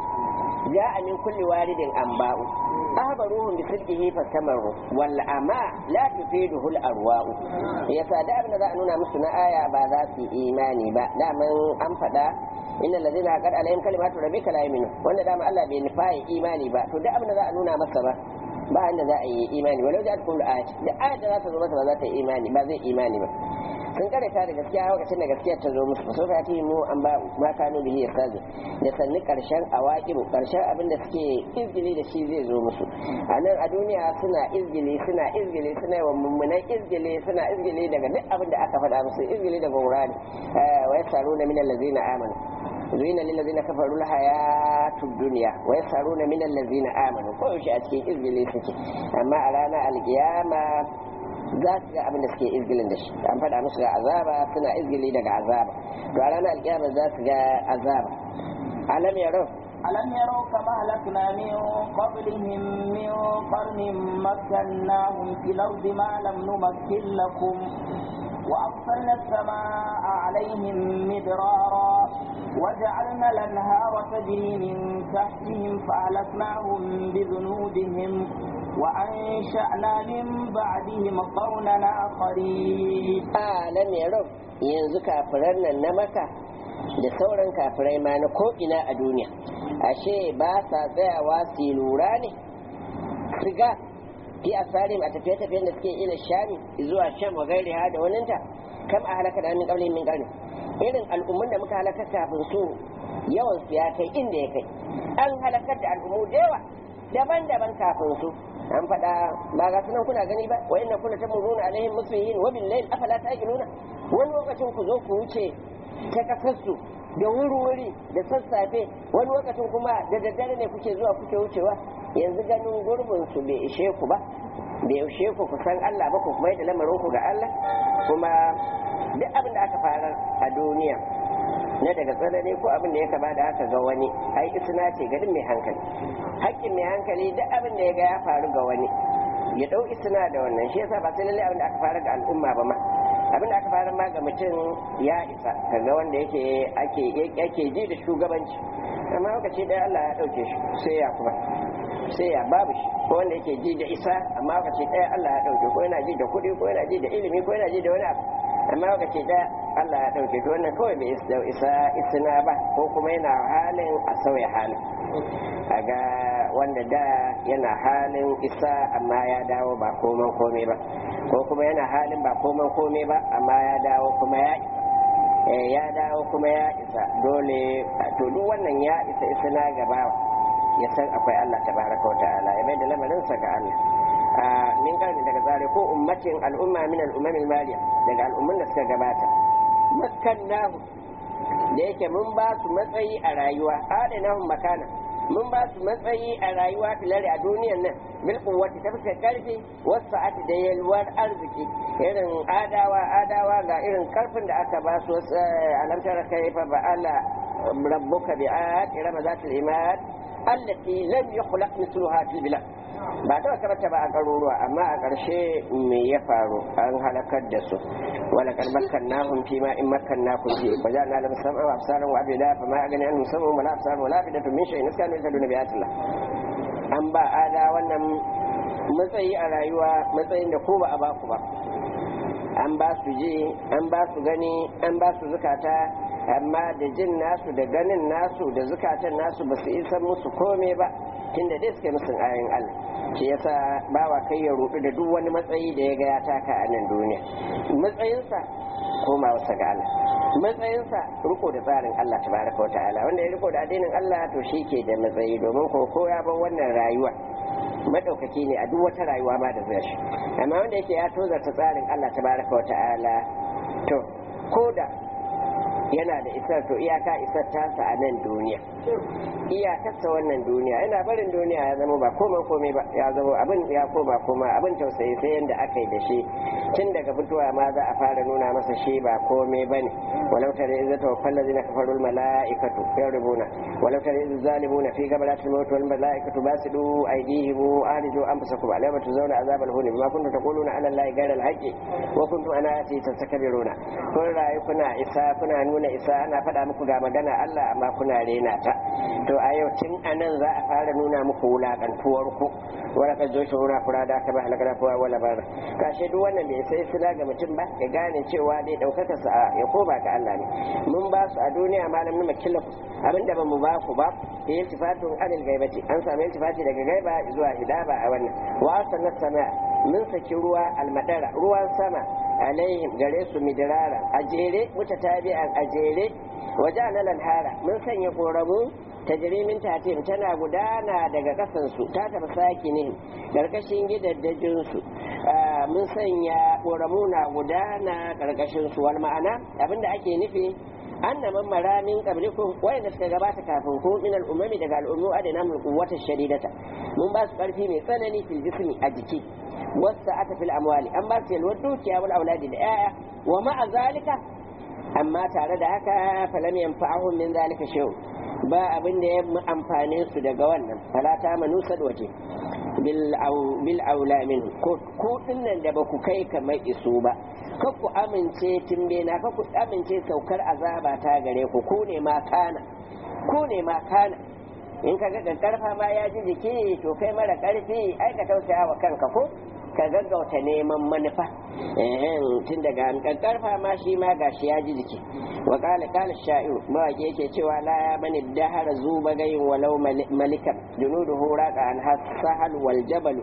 جاء من كل وارد أنباء أخبروهم بصدقه فاستمروا والأماء لا تفيده الأرواء يسا دا ابن ذا نونا مسنا آية بعد في إيماني با دا من أنفدا إن الذين قد عليهم كلمات ربك لا يؤمنون وأن دا ما الله بنفاي إيماني با تو دا ابن ذا نونا مسنا ba inda za a yi imani walau da kullu ayat da ayat da za ta zo masa ba za ta yi imani ba zai imani ba sun karanta da gaskiya lokacin da gaskiya ta zo musu so ta yi mu an ba ma kanu bihi yasazu da sanni karshen awaqibu karshen abin da suke izgili da shi zai zo musu a nan a duniya suna izgili suna izgili suna yawan mummunan izgili suna izgili daga duk abin da aka faɗa musu izgili daga wurare wa yasaruna min allazina amanu زين للذين كفروا الحياة الدنيا ويسخرون من الذين آمنوا كل شيء أتكي إذن سكي أما أرانا القيامة za su ga abin da suke izgilin da shi an faɗa musu ga azaba suna izgili daga azaba to a ranar alkiyama za su ga azaba alam yaro ألم يروا كما أهلكنا من قبلهم من قرن مكناهم في الأرض ما لم نمكن لكم وأرسلنا السماء عليهم مدرارا وجعلنا الأنهار تجري من تحتهم فأهلكناهم بذنوبهم وأنشأنا من بعدهم قرنا آخرين alam yaro yanzu kafiran nan na maka da sauran kafirai ma na ko'ina a duniya ashe ba sa tsayawa su yi lura ne su ga fi asarim a tafiye-tafiyen da suke ila shami zuwa sham wa gairi ha da waninta kam a halaka da min kablin min karni irin al'ummun da muka halaka kafin su yawan su ya kai inda ya kai an halakar da al'ummu da yawa daban-daban kafin su an faɗa ba ga sunan kuna gani ba wa inna kuna tamuruna alaihim musbihin wa bil layl afala ta'qiluna wani lokacin ku zo ku wuce ta kasarsu da wuri-wuri da sassafe wani lokacin kuma da daddare ne kuke zuwa kuke wucewa yanzu ganin gurbin su bai ishe ku ba bai ishe ku ku san Allah ba ku kuma da lamarin ku ga Allah kuma duk abin da aka fara a duniya na daga tsanani ko abin da ya kama da haka ga wani ai isna ce garin mai hankali hakkin mai hankali duk abin da ya ga ya faru ga wani ya dau isna da wannan shi yasa ba sai lalle abin da aka fara ga al'umma ba ma abin da aka fara ma ga mutum ya isa kaga wanda yake ake ake ji da shugabanci amma lokaci ɗaya Allah ya ɗauke shi sai ya kuma sai ya babu shi ko wanda yake ji da isa amma lokaci ɗaya Allah ya ɗauke ko yana ji da kuɗi ko yana ji da ilimi ko yana ji da wani abu amma lokaci ɗaya Allah ya ɗauke to wannan kawai bai isa isina ba ko kuma yana halin a sauya halin a ga wanda da yana halin isa amma ya dawo ba koman komai ba ko kuma yana halin ba koman komai ba amma ya dawo kuma ya isa ya dawo kuma ya isa dole to duk wannan ya isa isina gaba ya san akwai Allah tabaraka wa ta'ala ya mai da lamarinsa ga Allah min karni daga tsare ko ummatin al'umma min al'ummil maliya daga al'ummun da suka gabata makkannahu da yake mun ba su matsayi a rayuwa adanahum makana mun ba su matsayi a rayuwa filari a duniyan nan bil quwwati ta fuskar karfi wasu sa'ati da yalwar arziki irin adawa adawa ga irin karfin da aka ba su alamtar kai fa ba'ala rabbuka bi'at irama zatul imad allati lam yukhlaq mithluha fil bilad ba ta karanta ba a garuruwa amma a ƙarshe me ya faru an halakar da su wala kan makkannahum fi ma in makkannakum fi wa ja'alna lahum sam'a wa absaran wa abida fa ma agani anhum sam'un wa la absaran wa la afidatu min shay'in iskanu yaduna bi ayatillah an ba ada wannan matsayi a rayuwa matsayin da ko ba a ba ku ba an ba su ji an ba su gani an ba su zukata amma da jin nasu da ganin nasu da zukatan nasu ba su isa musu kome ba tunda dai suke musu ayin Allah shi yasa bawa kai ya rudu da duk wani matsayi da ya ga ya taka a nan duniya matsayinsa koma wasa ga Allah matsayinsa riko da tsarin Allah tabaraka wa ta'ala wanda ya riko da addinin Allah to shi ke da matsayi domin ko ko ya bar wannan rayuwa madaukaki ne a duk wata rayuwa ma da zai shi amma wanda yake ya tozarta tsarin Allah tabaraka wa ta'ala to ko da yana da isar to iyaka isar tasa a nan duniya iyakarsa wannan duniya yana barin duniya ya zama ba komai komai ba ya zama abin ya koma koma abin tausayi sai yanda aka yi da shi tun daga fitowa ma za a fara nuna masa shi ba komai ba ne walau tare iza tawaffal ladina kafaru al malaikatu yarubuna walau tare iza zalimuna fi gabalatil maut wal malaikatu basidu aydihim ariju anfusakum alayma tuzawna azabal huni bima kuntum taquluna ala allahi ghayra al haqqi wa kuntum ana ati tastakbiruna kun rayu kuna isa kuna nuna isa ana faɗa muku ga magana Allah amma kuna rena ta to a yau tun anan za a fara nuna muku wulakantuwar ku wala ka zo shi wura kura da aka ba halakar kowa wala bara kashe duk wannan bai sai suna ga mutum ba ya gane cewa dai daukaka sa ya koma ga Allah ne mun ba su a duniya malam numa kilafu abinda ba mu ba ku ba da iltifatun anil gaibati an samu iltifati daga gaiba zuwa hidaba a wannan wa sanat sama mun saki ruwa almadara ruwan sama alaihim gare su midirara a jere mutatabi'an a jere waje lanhara mun sanya koramu tajrimin tatim tana gudana daga kasansu ta tafi saki ne karkashin gidaddajinsu mun sanya koramu na gudana karkashin su wal ma'ana abinda ake nufi anna man maramin qablikum wayanda suka gabata kafin ku min al-umami daga al'ummu adana mun quwwata shadidata mun ba su karfi mai tsanani fil jismi a jiki wasa ata fil amwali an ba su yalwar dukiya wal auladi da yaya wa ma'a zalika amma tare da haka falam yanfa'ahum min zalika shay'un ba abin da ya amfane su daga wannan fala ta manu sadwaje bil aula min ko ku dinnan da ba ku kai kamar iso ba ka ku amince timbe na ka ku amince saukar azaba ta gare ku ku ne ma kana ku ne ma kana in ka ga karfa ma ya ji jiki to kai mara karfi ai ka tausaya wa kanka ko ka gaggauta neman manufa tun daga karfa ma shi ma gashi ya ji jiki wa kala kala sha'iru mawaki yake cewa la ya mani dahara zuba gayin walau malikan junuduhu raqa an hasahal wal jabal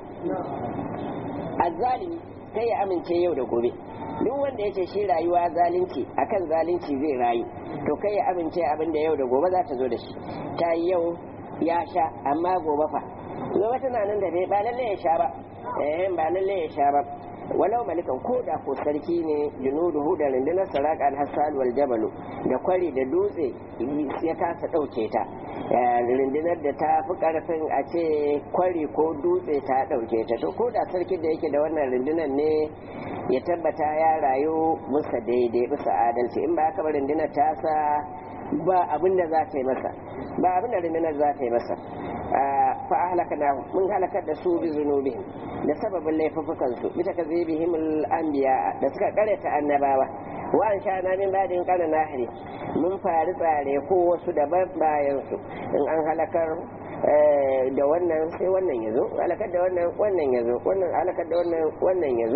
azzalimi kai ya amince yau da gobe duk wanda yace shi rayuwa zalunci akan zalunci zai rayu to kai ya amince abin da yau da gobe za ta zo da shi ta yau ya sha amma gobe fa gobe tana nan da bai ba lalle ya sha ba eh ba lalle ya sha ba walau malikan ko da ko sarki ne junuduhu da rundunar saraka al-hassal wal jabalu da kwari da dutse ya kasa dauke ta rundunar da ta fi karfin a ce kwari ko dutse ta dauke ta to ko da sarki da yake da wannan rundunar ne ya tabbata ya rayu musa daidai bisa adalci in ba haka ba rundunar ta sa ba abin da za ta yi masa ba abin da rundunar za ta yi masa fa ahlaknahu mun halakar da su bi zunubi da sababin laifukan su bi takazibihim al-anbiya da suka karanta annabawa wa an sha min badin kana nahri mun fari tsare ko wasu daban bayan su in an halakar da wannan sai wannan yazo halakar da wannan wannan yazo wannan halakar da wannan wannan yazo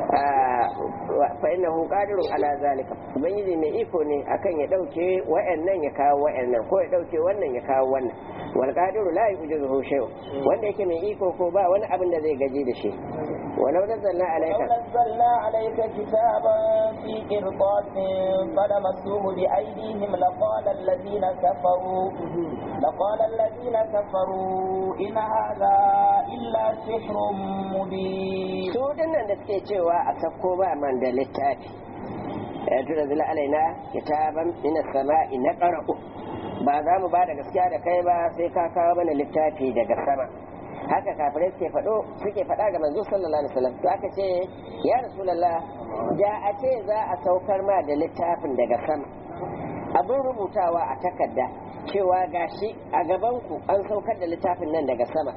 fa innahu qadirun ala zalika ubangiji mai iko ne akan ya dauke wa'annan ya kawo wa'annan ko ya dauke wannan ya kawo wannan wal qadiru la yujizuhu shay'un wanda yake mai iko ko ba wani abin da zai gaji da shi ولو نزلنا عليك لو نزلنا عليك كتابا في قرطاس فلمسوه بأيديهم لقال الذين كفروا لقال الذين كفروا إن هذا إلا سحر مبين su dinnan da suke cewa a sakko ba man da littafi ya tura zila alaina kitaban ina sama'i na qara'u ba za mu ba da gaskiya da kai ba sai ka kawo mana littafi daga sama haka kafirai suke faɗo suke faɗa ga manzo sallallahu alaihi wasallam to aka ce ya rasulullah da a ce za a saukar ma da littafin daga sama abin rubutawa a takarda cewa gashi a gaban ku an saukar da littafin nan daga sama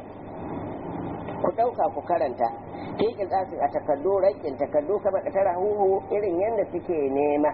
ku ɗauka ku karanta fiƙin tsasin a takardu raƙin takardu kamar tara huhu irin yadda suke nema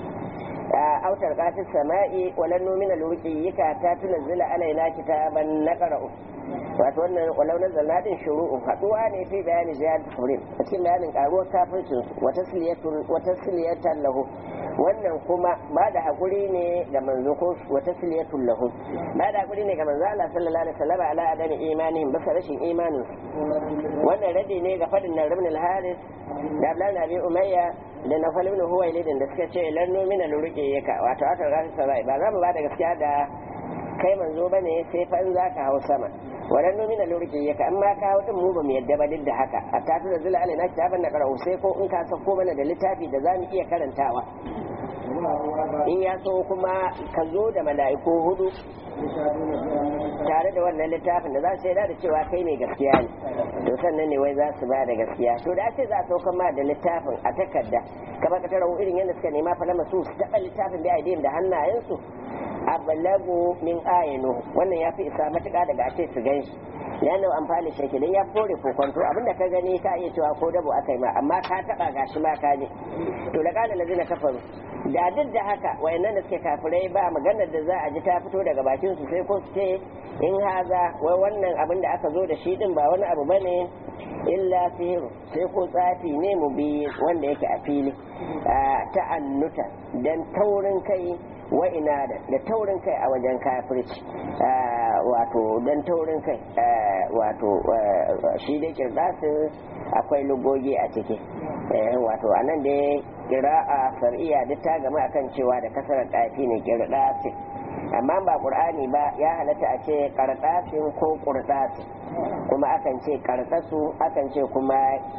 a autar kafin sama'i walan nomina lurƙiyika ta tunazzila alaina kitaban na ƙara'u wato wannan walau na zalladin shuru'un haɗuwa ne fi bayani ziyar turin a cikin bayanin ƙaruwar kafircin wata siliyatan lahu wannan kuma ba da haƙuri ne ga manzo ko wata siliyatun lahu ba da haƙuri ne ga manzo Allah sallallahu alaihi wasallam ala adami imanihim bisa rashin imanin wannan radi ne ga fadin nan ibn al-haris da Abdullah Nabi Umayya da na ibn Huwaylid da suka ce lan nomina lurqiyaka wato aka ga sai ba za mu ba da gaskiya da kai manzo bane sai fa in zaka hau sama wadan nomina lurki ya ka amma ka hau din mu ba mu yadda ba duk da haka a ta tura zula alaina kitaban na qara'u sai ko in ka sako mana da littafi da zamu iya karantawa in ya so kuma ka zo da mala'iku hudu tare da wannan littafin da za su shaida da cewa kai mai gaskiya ne to sannan ne wai za su ba da gaskiya to da ce za a saukan ma da littafin a takarda kamar ka tara irin yadda suka nema fa masu su taɓa littafin da aidin da hannayensu ablagu min ayinu wannan ya fi isa matuƙa daga ce su gan shi ya nau amfani shi dan ya kore kokonto abinda ka gani ka iya cewa ko dabo aka yi ma amma ka taɓa gashi ma ka ne to da ƙada lazina kafaru da duk da haka wayannan da suke kafirai ba maganar da za a ji ta fito daga bakin su sai ko su ce in haza wai wannan abin da aka zo da shi din ba wani abu bane illa sihiru sai ko tsafi ne mu bi wanda yake a fili ta'annuta dan taurin kai wa inada da taurin kai a wajen kafirci wato dan taurin kai wato shi dai kirdasin akwai lugogi a ciki wato anan dai kira'a sar'iya duk ta gama akan cewa da kasarar ɗafi ne kirdasin amma ba qur'ani ba ya halatta a ce kardasin ko kurdasin kuma akan ce kardasu akan ce kuma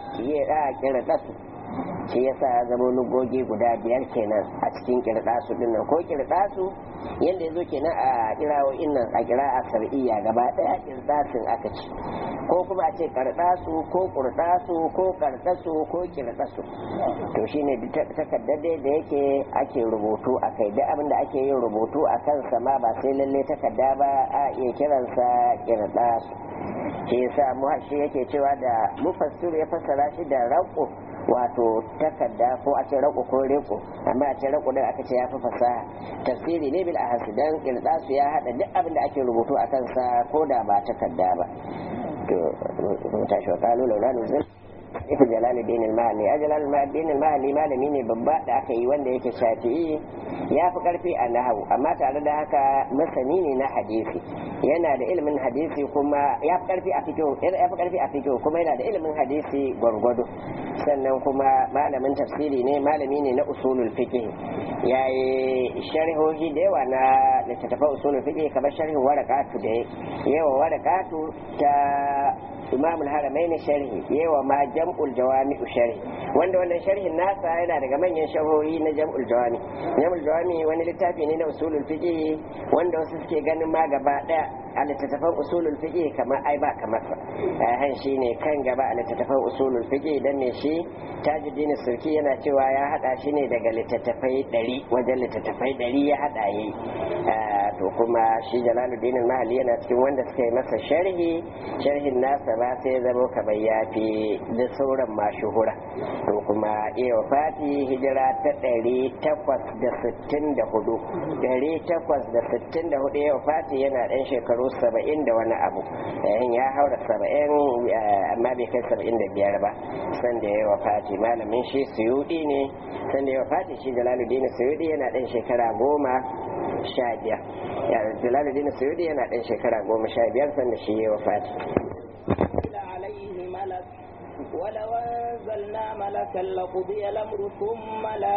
kirdasu shi yasa zama lugogi guda biyar kenan a cikin kirdasu din nan ko kirdasu yadda ya zo kenan a kirawoyin nan a kira a sar'iyya gaba daya kirdasin aka ce ko kuma a ce kardasu ko kurdasu ko kardasu ko kirdasu to shine takardar da yake ake rubutu a kai duk abin da ake yin rubutu a kansa ma ba sai lalle takarda ba a iya kiransa kirdasu shi yasa muhashi yake cewa da mufassir ya fassara shi da raƙo wato takarda ko a ce rako ko reko amma a ce rako din aka ce ya fi fasaha tafsiri ne bil ahas dan kirdasu ya hada duk abin da ake rubutu a kansa ko da ba takarda ba to mun tashi wa kalu laula nuzul ita jalaluddin al-mahali a jalaluddin al-mahali malami ne babba da aka yi wanda yake shafi'i ya fi karfi a nahawu amma tare da haka masani ne na hadisi yana da ilimin hadisi kuma ya fi karfi a fikihu ya fi karfi a fikihu kuma yana da ilimin hadisi gwargwado sannan kuma malamin tafsiri ne malami ne na usulul fiqh ya yi sharhohi da yawa na littattafan usulul fiqh kamar sharhin warakatu da yawa warakatu ta imam al-haramain sharhi yawa ma jam'ul jawami sharhi wanda wannan sharhin nasa yana daga manyan sharhohi na jam'ul jawami jam'ul jawami wani littafi ne na usulul fiqh wanda wasu suke ganin ma gaba daya a littattafan usulul fiqh kamar ai ba kamar sa han shine kan gaba a littattafan usulul fiqh dan ne shi tajuddin sulki yana cewa ya hada shi ne daga littattafai 100 wajen littattafai 100 ya hada yayi to kuma shi jalaluddin al-mahali yana cikin wanda suka yi masa sharhi sharhin nasa ba sai zama kamar ya fi da sauran mashuhura to kuma iya fati hijira ta ɗari takwas da sittin da hudu ɗari takwas da sittin da hudu iya fati yana ɗan shekaru saba'in da wani abu yayin ya haura saba'in amma bai kai saba'in da biyar ba sanda ya wafati malamin shi suyuɗi ne sanda ya wafati shi jalaluddin suyuɗi yana ɗan shekara goma sha biyar jalaluddin suyuɗi yana ɗan shekara goma sha biyar sanda shi ya wafati عليه ملك ولو أنزلنا ملكا لقضي الأمر ثم لا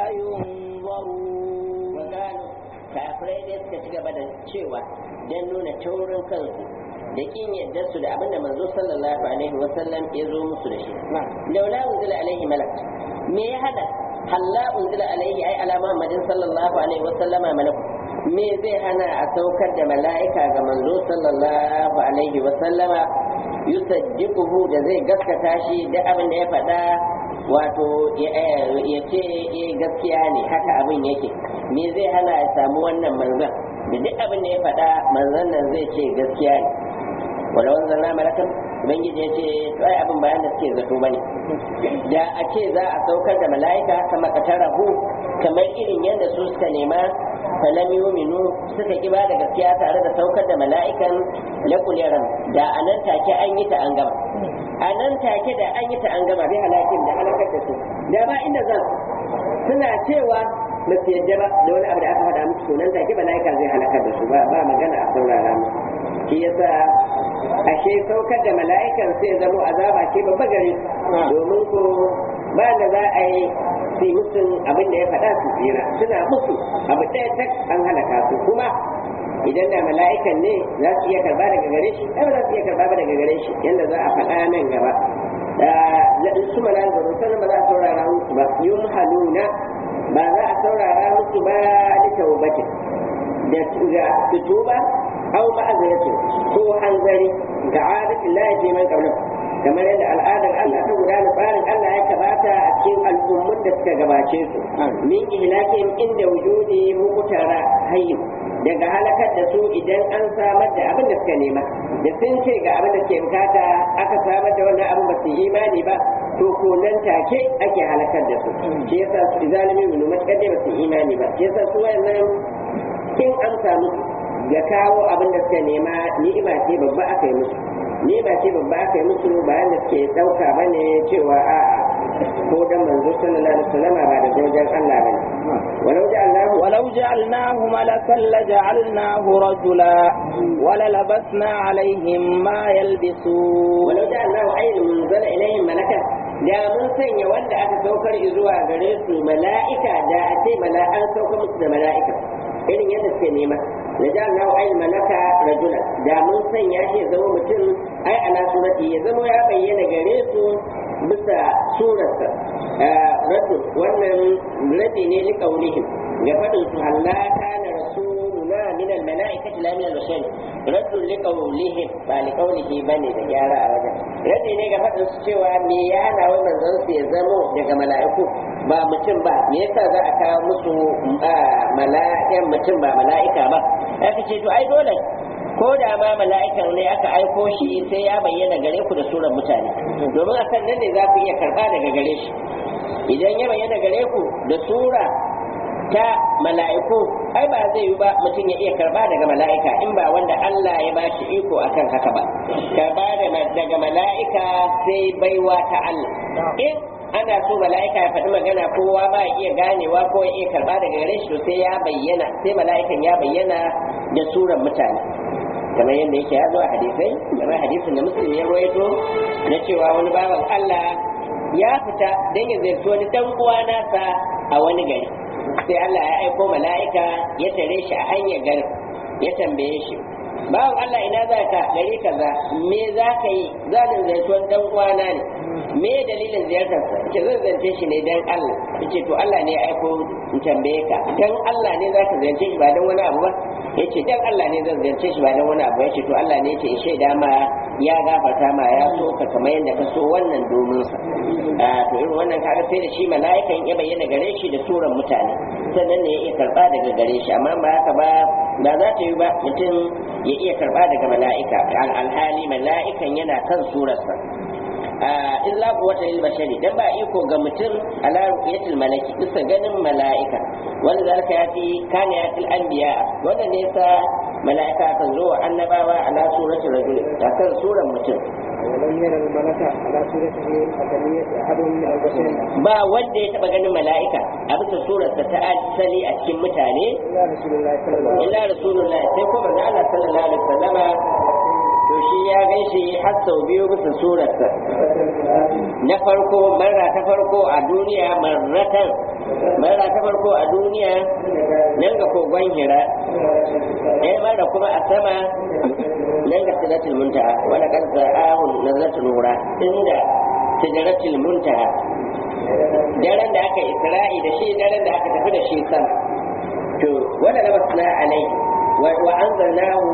ينظرون kafirai dai suka ci gaba da cewa don nuna taurin kansu da kin yadda su da abinda manzo sallallahu alaihi wa sallam ya zo musu da shi laula unzila alaihi malak me ya hada halla unzila alaihi ai ala muhammadin sallallahu alaihi wa sallama malak me zai hana a saukar da mala'ika ga manzo sallallahu alaihi wa sallama yusaddiquhu da zai gaskata shi da abin da ya faɗa wato ya ce gaskiya ne haka abin yake me zai hana ya samu wannan manzan da duk abin da ya faɗa manzan nan zai ce gaskiya ne wala wanzan na malakan ubangiji ya ce to ai abin bayan da suke zato bane da a ce za a saukar da mala'ika kama katarahu kamar irin yadda su suka nema falam yuminu suka ki da gaskiya tare da saukar da mala'ikan laqul yaram da anan take an yi ta an gama anan take da an yi ta an gama bi halakin da halakar da su da ba inda zan suna cewa ba su yadda ba da wani abu da aka faɗa musu nan take mala'ika zai halakar da su ba ba magana a saurara musu shi yasa ashe saukar da mala'ikan sai zamo azaba ce babba gare su domin ko ba da za a yi su musun abin da ya faɗa su tsira suna musu abu ɗaya tak an halaka su kuma idan da mala'ikan ne za su iya karba daga gare shi ai ba za su iya karba ba daga gare shi yanda za a faɗa nan gaba da su mala'ika ba sanin ba za a saurara musu ba yum haluna ba za a saurara musu ba da taubatin da su tuba au ma'aziratin ko hanzari ga adatin la yaje man qablahu kamar yadda al'adar Allah ta gudana tsarin Allah ya kabata a cikin al'ummun da suka gabace su min ihlakin inda wujudi mukutara hayyin daga halakar da su idan an samar da abin da suka nema da sun ce ga abin da ke bukata aka samar da wannan abin ba su yi imani ba to ko nan take ake halakar da su shi yasa su zalimi mu matakar da ba su yi imani ba shi yasa su wayannan kin amsa musu ga kawo abin da suka nema ni'ima ce babba aka yi musu ni'ima ce babba aka yi musu bayan da suke ɗauka ba ne cewa a'a ko dan manzo sallallahu alaihi wasallam ba da wajen Allah bane walau ja'alnahu ولو جعلناه ملكا لجعلناه رجلا وللبسنا عليهم ما يلبسون walau ja'alnahu ayyin munzala ilayhim malaka da mun sanya wanda aka saukar zuwa gare su mala'ika da a ce mala'an saukar musu da mala'ika irin yadda suke nema da ja Allah ai malaka rajula da mun sanya shi ya zama mutum ai ala surati ya zama ya bayyana gare su bisa surarsa rajul wannan rabi ne li qaulihim ga fadin su Allah kana rasuluna min al malaikati la min al bashar rajul li qaulihim ba li qaulihi bane da gyara a wajen rabi ne ga fadin su cewa me ya hana wannan zan su ya zamo daga mala'iku ba mutum ba me yasa za a kawo musu mala'ikan mutum ba mala'ika ba aka ce to ai dole ko da ma mala'ikan ne aka aiko shi sai ya bayyana gare ku da surar mutane domin a kan nan ne za ku iya karba daga gare shi idan ya bayyana gare ku da sura ta mala'iku ai ba zai yi ba mutum ya iya karba daga mala'ika in ba wanda Allah ya bashi iko akan haka ba karba daga mala'ika sai baiwa ta Allah in ana so mala'ika ya faɗi magana kowa ba ya iya ganewa ko ya iya karba daga gare shi to sai ya bayyana sai mala'ikan ya bayyana da suran mutane kamar yadda yake ya zo a hadisai kamar hadisin da muslim ya rawaito na cewa wani baban Allah ya fita don ya ziyarci wani dan uwa nasa a wani gari sai Allah ya aiko mala'ika ya tare shi a hanyar garin ya tambaye shi bawan Allah ina za ka gari kaza me za ka yi za ni ziyarci wani dan uwana ne me dalilin ziyartarsa ke zan zance shi ne dan Allah yace to Allah ne ya aiko in tambaye ka dan Allah ne za ka ziyarce shi ba dan wani abu ba yace dan Allah ne zan ziyarce shi ba dan wani abu yace to Allah ne yace in shaida ma ya gafarta ma ya so ka kamar yadda ka so wannan domin sa a to irin wannan kaga sai da shi mala'ikan ya bayyana gare shi da suran mutane sannan ne ya iya karba daga gare shi amma ba haka ba ba za ta yi ba mutum ya iya karba daga mala'ika alhali mala'ikan yana kan surarsa illa quwwata lil bashari dan ba iko ga mutum ala ru'yatil malaki bisa ganin mala'ika wanda zalika yati kana yatil anbiya wanda ne sa mala'ika kan zo wa annabawa ala suratul rajul ta kan suran mutum ولم ير الملك على صورته أدمية أحد من البشر ba wanda ya taba ganin mala'ika a bisa surarsa ta asali a cikin mutane إلا رسول الله صلى الله عليه illa rasulullah sai ko manzo Allah sallallahu alaihi wasallama to shi ya gaishe har sau biyu bisa surarsa وسلم na farko marra ta farko a duniya marratan marra ta farko a duniya nan ga kogon hira ɗaya marra kuma a sama nan ga sidratul muntaha wala kad za'ahu nazratul nura inda sidratul muntaha daren da aka isra'i da shi daren da aka tafi da shi sama to wala labasna alai wa anzalnahu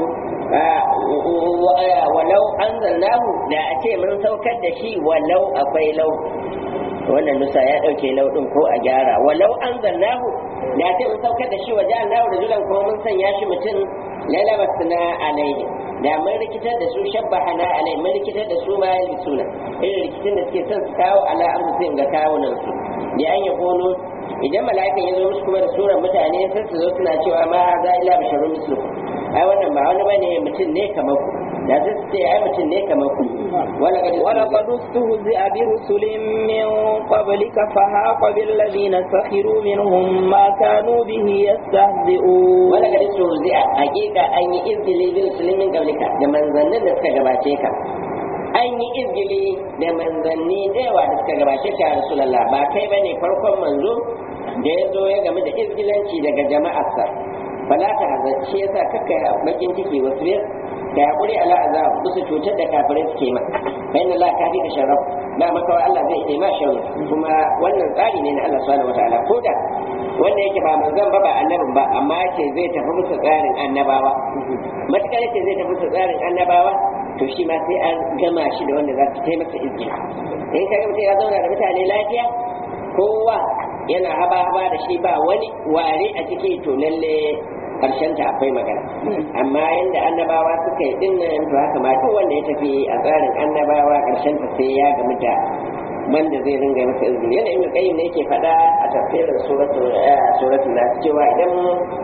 walau anzalnahu da a ce mun saukar da shi walau akwai lau wannan nusa ya dauke laudin ko a gyara walau anzalnahu da a ce mun saukar da shi waje Allah rajulan ko mun sanya shi mutum lalabasna alaihi da mun rikitar da su shabbahana alai mun rikitar da su ma yalisuna irin rikicin da suke son su kawo ala amsin ga kawunan su da an yi kono idan mala'ikan ya zo musu kuma da suran mutane sai su zo suna cewa ma za ila basharun mislu ai wannan ba wani bane mutum ne kamar ku da sai su ce ai mutum ne kamar ku wala kad ولقد استهزئ برسل من قبلك فحاق بالذين سخروا منهم ما كانوا به يستهزئون wala kad tuzi'a hakika an yi izgili bil muslimin qablika da manzannin da suka gabace ka an yi izgili da manzanni da yawa da suka gabace ka ya rasulullah ba kai bane farkon manzo da ya zo ya game da izgilanci daga jama'arsa fala ta hazan shi yasa kakka bakin ciki wasu biyar da hakuri ala azab bisa cutar da kafirai suke ma bayan Allah ka fi ka sharaf ba maka Allah zai iya ma shan kuma wannan tsari ne na Allah subhanahu wataala ko da wanda yake ba manzon ba ba annabin ba amma yake zai tafi musu tsarin annabawa matukar yake zai tafi musu tsarin annabawa to shi ma sai an gama shi da wanda za su taimaka izgila in ka ga mutum ya zauna da mutane lafiya kowa yana haba haba da shi ba wani ware a ciki to lalle karshen ta akwai magana amma yanda annabawa suka yi dinnan to haka ma duk wanda ya tafi a tsarin annabawa karshen ta sai ya gamu da wanda zai ringa masa izini yana ibn qayyim ne yake faɗa a tafsirin suratul suratul nas cewa idan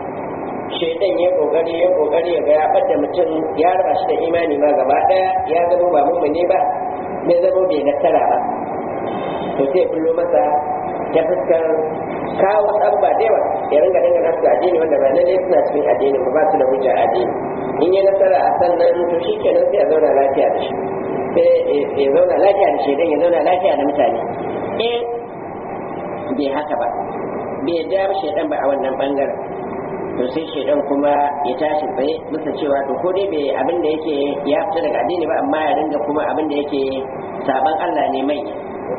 shaidan ya kokari ya kokari ya ga ya bada mutum ya raba shi da imani ma gaba daya ya zama ba mummune ba bai zama bai nasara ba to sai kullo masa ta fuskar kawo abubuwa da yawa ya ringa dinga nasu addini wanda ba lalle suna cikin addini ba su da hujja addini in ya nasara a sannan to shi kenan sai a zauna lafiya da shi sai ya zauna lafiya da shaidan ya zauna lafiya da mutane in bai haka ba bai da shaidan ba a wannan bangaren to sai shaidan kuma ya tashi tsaye bisa cewa to ko dai bai abin da yake ya fita daga addini ba amma ya ringa kuma abin da yake saban Allah ne manya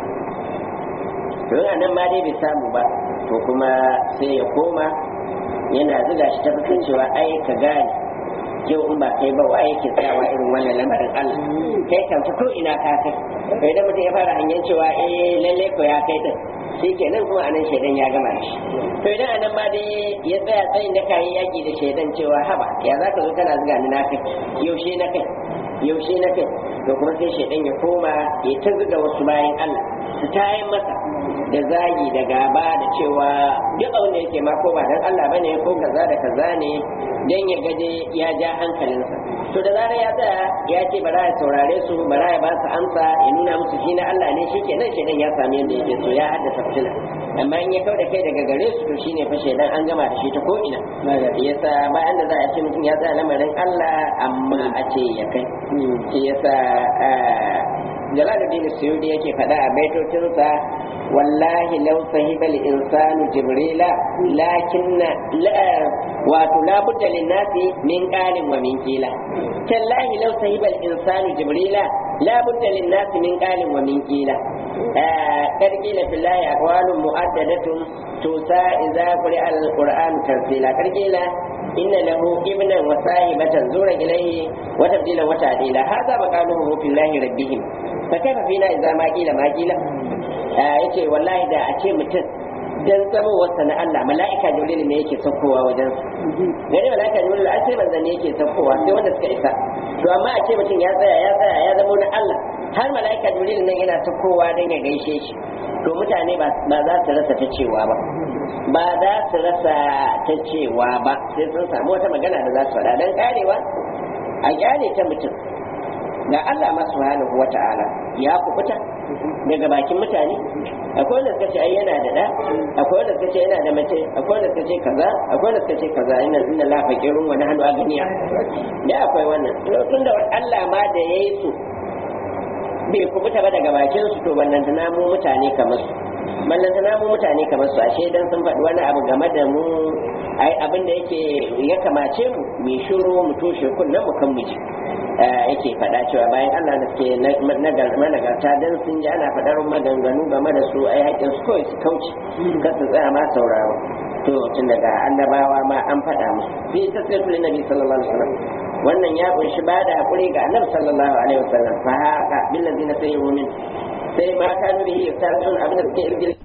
to a nan ma dai bai samu ba to kuma sai ya koma yana zuga shi ta fuskar cewa ai ka gane yau in ba kai ba wa yake tsayawa irin wannan lamarin Allah kai kan ko ina ka kai to idan mutum ya fara hanyar cewa eh lalle ko ya kai din shi kenan kuma anan shaidan ya gama da shi to idan anan ma dai ya tsaya tsayin da kayi yaki da shaidan cewa haba ya za ka zo kana zuga ni na kai yaushe na kai yaushe na kai to kuma sai shaidan ya koma ya ta zuga wasu bayan Allah su tayin masa da zagi da gaba da cewa duk abin da yake ma ko ba dan Allah bane ko kaza da kaza ne dan ya gaje ya ja hankalinsa to da zarar ya tsaya ya ce bara ya saurare su bara ya ba su amsa ya nuna musu shi na Allah ne shi kenan shedan ya sami yadda yake so ya haddasa fitina amma in ya kauda kai daga gare su to shine fa shedan an gama da shi ta ko ina yasa bayan da za a ce mutum ya tsaya lamarin Allah amma a ce ya kai shi yasa Jalaluddin Suyudi yake faɗa a baitocinsa wallahi law sahiba al-insanu jibrila lakinna wato la budda lin-nasi min qalin wa min qila tallahi law sahiba al-insanu jibrila la budda lin-nasi min qalin wa min qila قد قيل في الله أقوال مؤددة توسى إذا قرئ القرآن ترتيلا قد قيل إن له ابنا وصاحبة زور إليه وتبديلا وتعديلا هذا مقاله في الله ربهم فكيف فينا إذا ما قيل ما قيل yace wallahi da a ce mutum dan zama wasa na Allah mala'ika jibril ne yake saukowa wajen gare mala'ika jibril a ce manzan ne yake saukowa sai wanda suka isa to amma a ce mutum ya tsaya ya tsaya ya zama na Allah har mala'ika jibril nan yana saukowa dan ya gaishe shi to mutane ba za su rasa ta cewa ba ba za su rasa ta cewa ba sai sun samu wata magana da za su faɗa dan karewa a kyale ta mutum ga Allah masu subhanahu wa ta'ala ya kubuta daga bakin mutane akwai wanda suka ce ai yana da da akwai wanda suka ce yana da mace akwai wanda suka ce kaza akwai wanda suka ce kaza ina inna la faqirun wa nahnu aghniya da akwai wannan tun da Allah ma da yayi su bai kubuta ba daga bakin su to wannan tana mu mutane kamar su ballan tana mu mutane kamar su ashe dan sun faɗi wani abu game da mu ai abin da yake ya kamace mu mai shiru mu toshe kunnen mu kan miji yake faɗa cewa bayan Allah da suke managarta dan sun ji ana faɗar maganganu game da su ai haƙƙin su kawai su kauce kar su tsaya ma sauraro to tun daga annabawa ma an faɗa musu fi tasirtul nabi sallallahu alaihi wasallam wannan ya kunshi ba da haƙuri ga annabi sallallahu alaihi wasallam fa haka bil ladina sayyi'u min sai ma kanu bihi yastarun abin da suke irgil